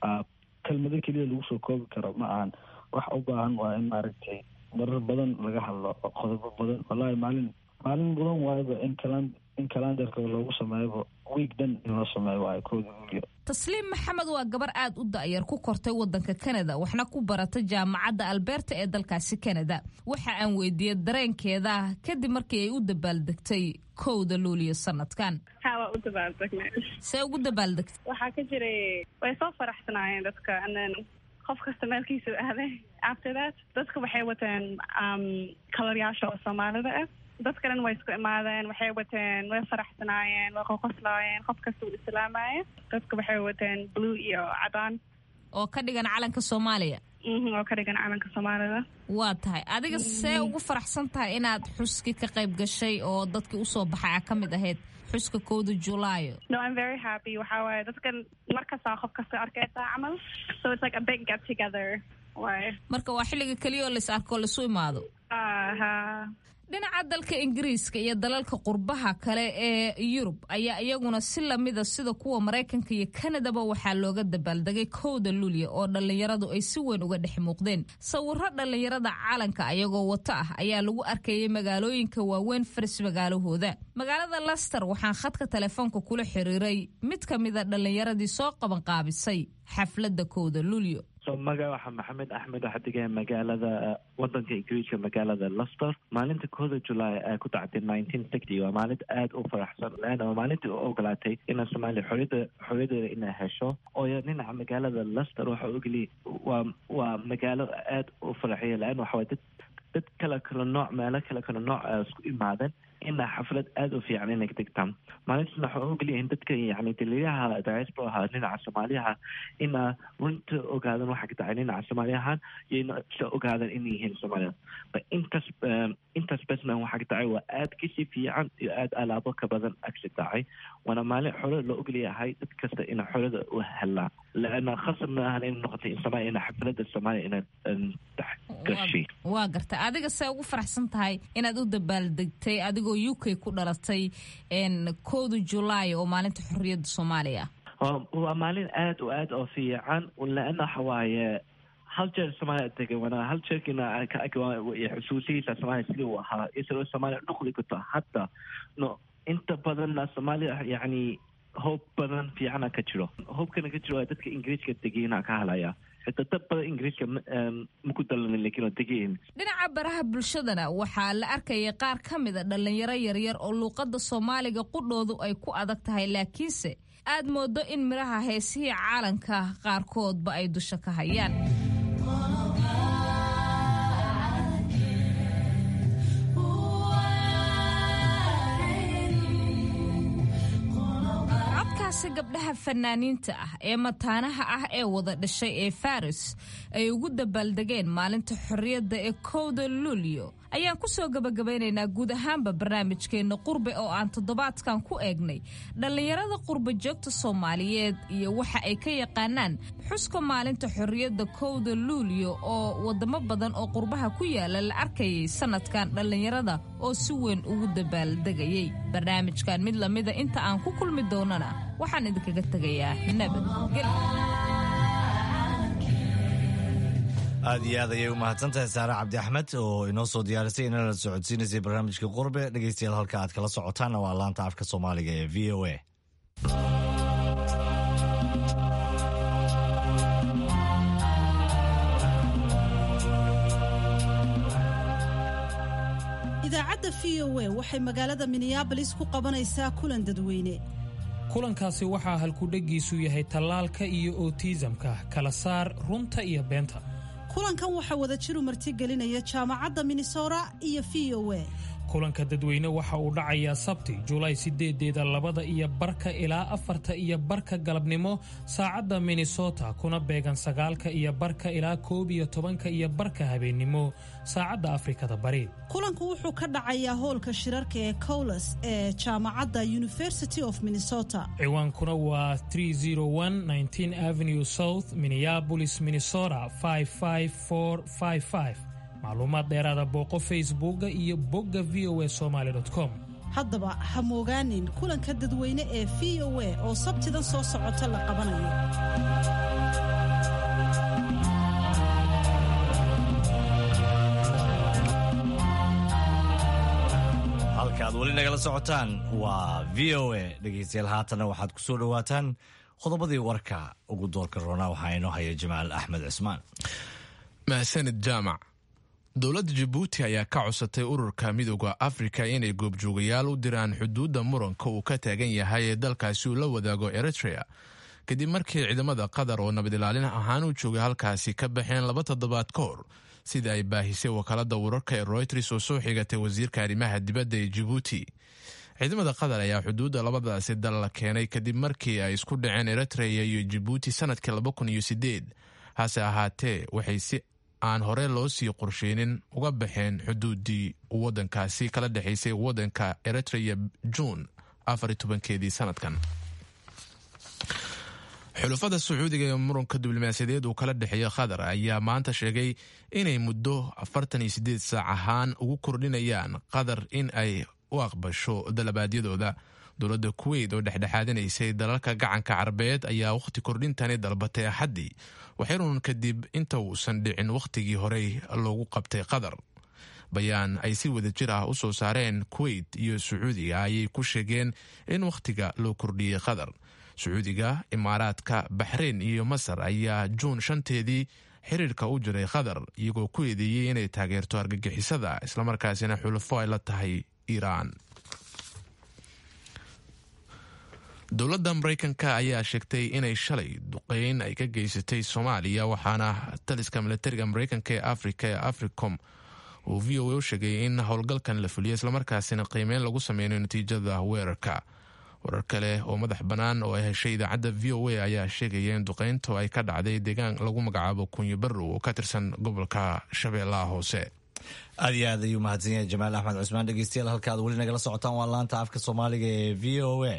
[SPEAKER 15] kelmado keliya lagu soo koobi karo ma ahan wax u baahan waa in maaragtay marar badan laga hadlo oo qodobo badan wallaahi maalin maalin badan waayaba in kalan in kalandarka loogu sameeyaba wiig dhan in loo sameeyo waayo kooda luliyo
[SPEAKER 14] tasliim maxamed waa gabar aad u da'yar ku kortay waddanka kanada waxna ku barata jaamacadda alberta ee dalkaasi kanada waxa aan weydiiyey dareenkeeda kadib markii ay u dabaaldegtay kowda luuliyo sanadkan
[SPEAKER 16] haa waa u dabaaldegnay
[SPEAKER 14] see ugu dabaaldegtay
[SPEAKER 16] waxaa ka jiray way soo faraxsanaayeen dadka anen qof kasta meelkiisa aaday after that dadka waxay wateen kalaryaasha oo soomaalida ah dadka dhan way isku imaadeen waxay wateen way faraxsanaayeen way qoqoslaayeen qof kasta uu islaamaya dadka waxay wateen blue iyo cadaan
[SPEAKER 14] oo ka dhigan calanka soomaaliya
[SPEAKER 16] oo ka dhigan calanka soomaalida
[SPEAKER 14] waa tahay adiga see ugu faraxsan tahay inaad xuskii ka qayb gashay oo dadkii usoo baxay a ka mid ahayd xuska kowda julaayo
[SPEAKER 16] no i'm very happy waxaa waaye dadkan markastaa qof kasta arkaysaa camal so it's like a big get together waaye
[SPEAKER 14] marka waa xilliga keliya oo lais arko laisu imaado
[SPEAKER 16] ha
[SPEAKER 14] dhinaca dalka ingiriiska iyo dalalka qurbaha kale ee yurub ayaa iyaguna si lamida sida kuwa maraykanka iyo kanadaba waxaa looga dabaaldegay kowda luulya oo dhallinyaradu ay si weyn uga dhex muuqdeen sawiro dhallinyarada calanka ayagoo wato ah ayaa lagu arkayay magaalooyinka waaweyn faris magaalahooda magaalada laster waxaan khadka telefoonka kula xiriiray mid ka mida dhallinyaradii soo qabanqaabisay xafladda kowda luulyo
[SPEAKER 17] so maga waxaa maxamed axmed waxaa degaya magaalada wadanka ingiriiska magaalada luster maalinta kooda julaay ee ku dhacday nineteen sixty waa maalinta aada u faraxsan leanna waa maalintii u ogolaatay inaa soomaaliya xoriyada xorriyadeeda inay hesho ooyo dhinaca magaalada luster waxa ogeliya waa waa magaalo aada u faraxiya leanna waxaway dad dad kala kala nooc meelo kala kala nooc isku imaadeen inaa xaflad aada u fiican inay degtaan maalintaasna waxaa ogeliyahin dadka yani daliyaha diasporaha dhinaca soomaaliyaha inaa runta ogaadan waxa ka dhacay dhinaca soomaaliyahan iyo ina isla ogaadan inay yihiin soomaaliyad ba intaas intaas besman waxa ka dhacay waa aada kasii fiican iyo aada alaabo ka badan agsi dhacay waana maalin xore loo ogolyahay dad kasta ina xorada u helaa laana khasab ma ahan in noqotay in soomaaliya ina xaflada soomaaliya ina gashay
[SPEAKER 14] waa garta adiga see ugu faraxsan tahay inaad u dabaaldegtay adigoo adigoo u k ku dhalatay kowda julaay oo maalinta xorriyadda soomaaliya
[SPEAKER 17] waa maalin aad o aad oo fiican laana waxa waaye hal jeer soomaaliya tegay wana hal jeerkiina xusuusihiisa soomaaliya sidii uu ahaa isagoo soomaaliya dhuqli kuto hadda no inta badanna soomaaliya yacni hoob badan fiicana ka jiro hoobkana ka jiro waa dadka ingiriiska degeyna ka halaya xitaa dad badan ingiriiska maku dalanin lakiin oo degeyn
[SPEAKER 14] dhinaca baraha bulshadana waxaa la arkayay qaar ka mida dhallinyaro yaryar oo luuqadda soomaaliga qudhoodu ay ku adag tahay laakiinse aad moodo in midhaha heesihii caalanka qaarkoodba ay dusha ka hayaan codkaasi gabdhaha fanaaniinta ah ee mataanaha ah ee wada dhashay ee faris ay ugu dabaaldegeen maalinta xorriyadda ee kowda luulyo ayaan ku soo gabagabaynaynaa guud ahaanba barnaamijkeenna qurbe oo aan toddobaadkan ku eegnay dhallinyarada qurba joogta soomaaliyeed iyo waxa ay ka yaqaanaan xuska maalinta xorriyadda kowda luulyo oo waddamo badan oo qurbaha ku yaala la arkayay sannadkan dhallinyarada oo si weyn ugu dabaaldegayay barnaamijkan mid lamida inta aan ku kulmi doonana waxaan idinkaga tegayaa nabadgel
[SPEAKER 2] aad iyo aad ayay u mahadsantahay saare cabdi axmed oo inoo soo diyaarisay inala socodsiinaysay barnaamijka qurbe dhegeystayaal halka aad kala socotaanna waa laanta afka soomaaliga ee v o a
[SPEAKER 8] idaacadda v o a waxay magaalada minneabolis ku qabanaysaa kulan dadweyne
[SPEAKER 18] kulankaasi waxaa halkudhegiisu yahay tallaalka iyo otiisamka kala saar runta iyo beenta
[SPEAKER 8] kulankan waxaa wadajiru martigelinaya jaamacadda minnesota iyo v o a
[SPEAKER 18] kulanka dadweyne waxa uu dhacayaa sabti julaay sideedeeda labada iyo barka ilaa afarta iyo barka galabnimo saacadda minnesota kuna beegan sagaalka iyo barka ilaa koob iyo tobanka iyo barka habeennimo saacadda afrikada bari
[SPEAKER 8] kulanku wuxuu ka dhacayaa hoolka shirarka ee cowles ee jaamacadda university of minnesota
[SPEAKER 18] ciwaankuna waa avenue south minneabolis minnesota macluumaad dheeraada booqo facebooka iyo bogga v o a somaly com
[SPEAKER 8] haddaba ha moogaanin kulanka dadweyne ee v o a oo sabtidan soo socota la qabanayo
[SPEAKER 2] halkaad weli nagala socotaan waa v o a dhegeystayaal haatanna waxaad ku soo dhowaataan qodobadii warka ugu doorka roona waxaa inoo haya jamaal axmed cismaan
[SPEAKER 1] mahsanid jaamac dowladda jabuuti ayaa ka codsatay ururka midooda afrika inay goobjoogayaal u diraan xuduudda muranka uu ka taagan yahay ee dalkaasi uu la wadaago eritrea kadib markii ciidamada qatar oo nabad ilaalin ahaan u joogay halkaasi ka baxeen laba toddobaad ka hor sida ay baahisay wakaalada wararka ee royters oo soo xigatay wasiirka arrimaha dibadda ee jabuuti ciidamada qatar ayaa xuduudda labadaasi dal la keenay kadib markii ay isku dhaceen eritrea iyo jabuuti sanadkii laba kun iyo sideed hase ahaatee waxay si aan hore loo sii qorsheynin uga baxeen xuduuddii waddankaasi kala dhexaysay waddanka eritrea juun afar tobankeedii sanadkan xulafada sacuudiga ee muranka diblomaasiyadeed uu kala dhexeeya qatar ayaa maanta sheegay inay muddo afartan iyo sideed saac ahaan ugu kordhinayaan qatar in ay u aqbasho dalabaadyadooda dowladda kuweyt oo dhexdhexaadinaysay dalalka gacanka carabeed ayaa wakhti kordhintani dalbatay axaddii waxyarun kadib inta uusan dhicin wakhtigii horey loogu qabtay qatar bayaan ay si wada jir ah u soo saareen kuweyt iyo sacuudiga ayay ku sheegeen in wakhtiga loo kordhiyey qatar sacuudiga imaaraadka baxreyn iyo masar ayaa juun shanteedii xiriirka u jiray qatar iyagoo ku eedeeyey inay taageerto argagixisada islamarkaasina xulafo ay la tahay iiraan dowladda maraykanka ayaa sheegtay inay shalay duqeyn ay ka geysatay soomaaliya waxaana taliska milatariga maraykanka ee afrika ee africom uu v o a u sheegay in howlgalkan la fuliya islamarkaasina qiimeyn lagu sameynayo natiijada weerarka warar kale oo madax bannaan oo ay heshay idaacadda v o a ayaa sheegaya in duqeyntu ay ka dhacday deegaan lagu magacaabo kunyo barrow oo ka tirsan gobolka shabeellaha hoose
[SPEAKER 2] aad iyo aad ayuu mahadsan yahay jamaal axmed cusmaan dhegeystayaal halka aad weli nagala socotaan waa laanta afka soomaaliga ee v o a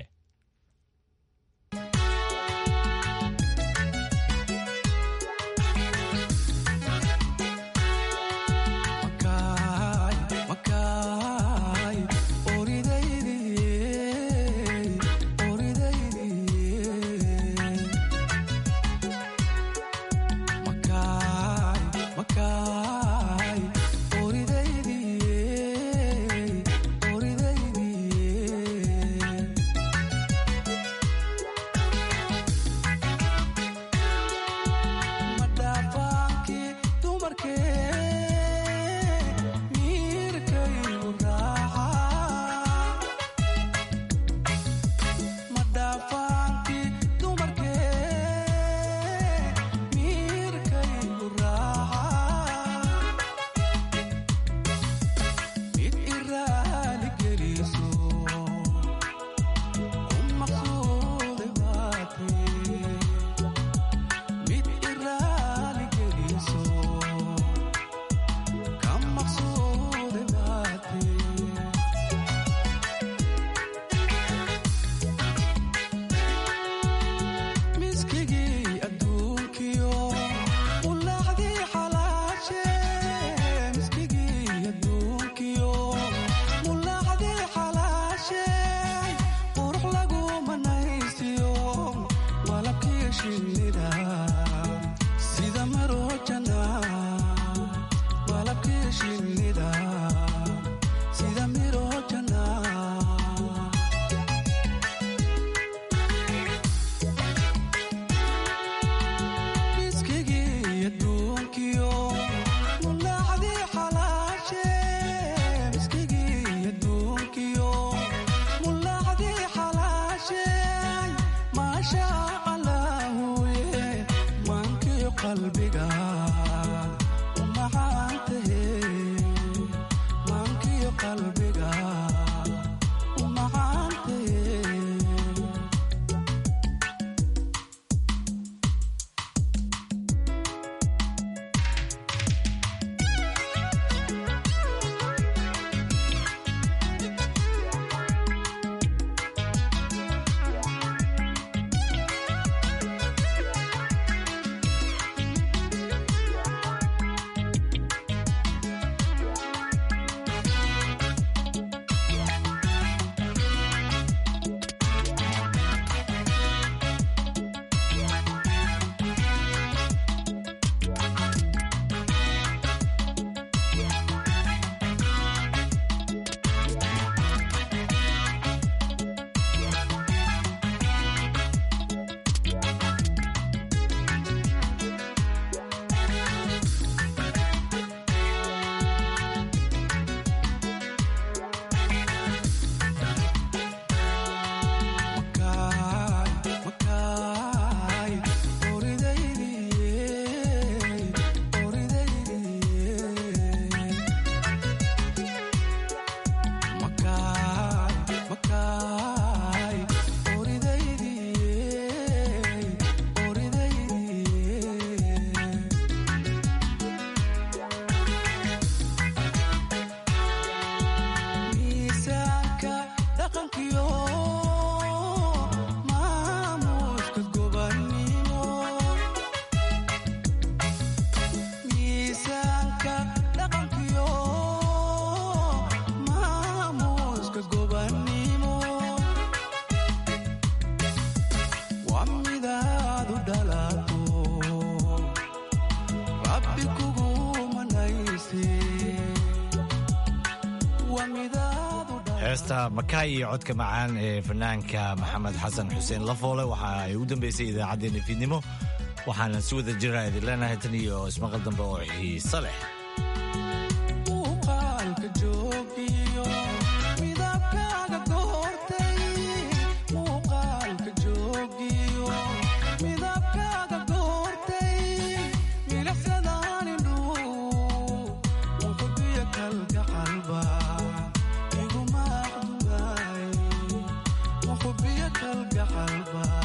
[SPEAKER 2] heesta makaay iyo codka macaan ee fanaanka maxamed xasan xuseen lafoole waxa ay u dambeysay idaacaddeenna fiidnimo waxaana si wada jira idin leenahay tan iyo ismaqal dambe oo xiise leh
[SPEAKER 19] qalba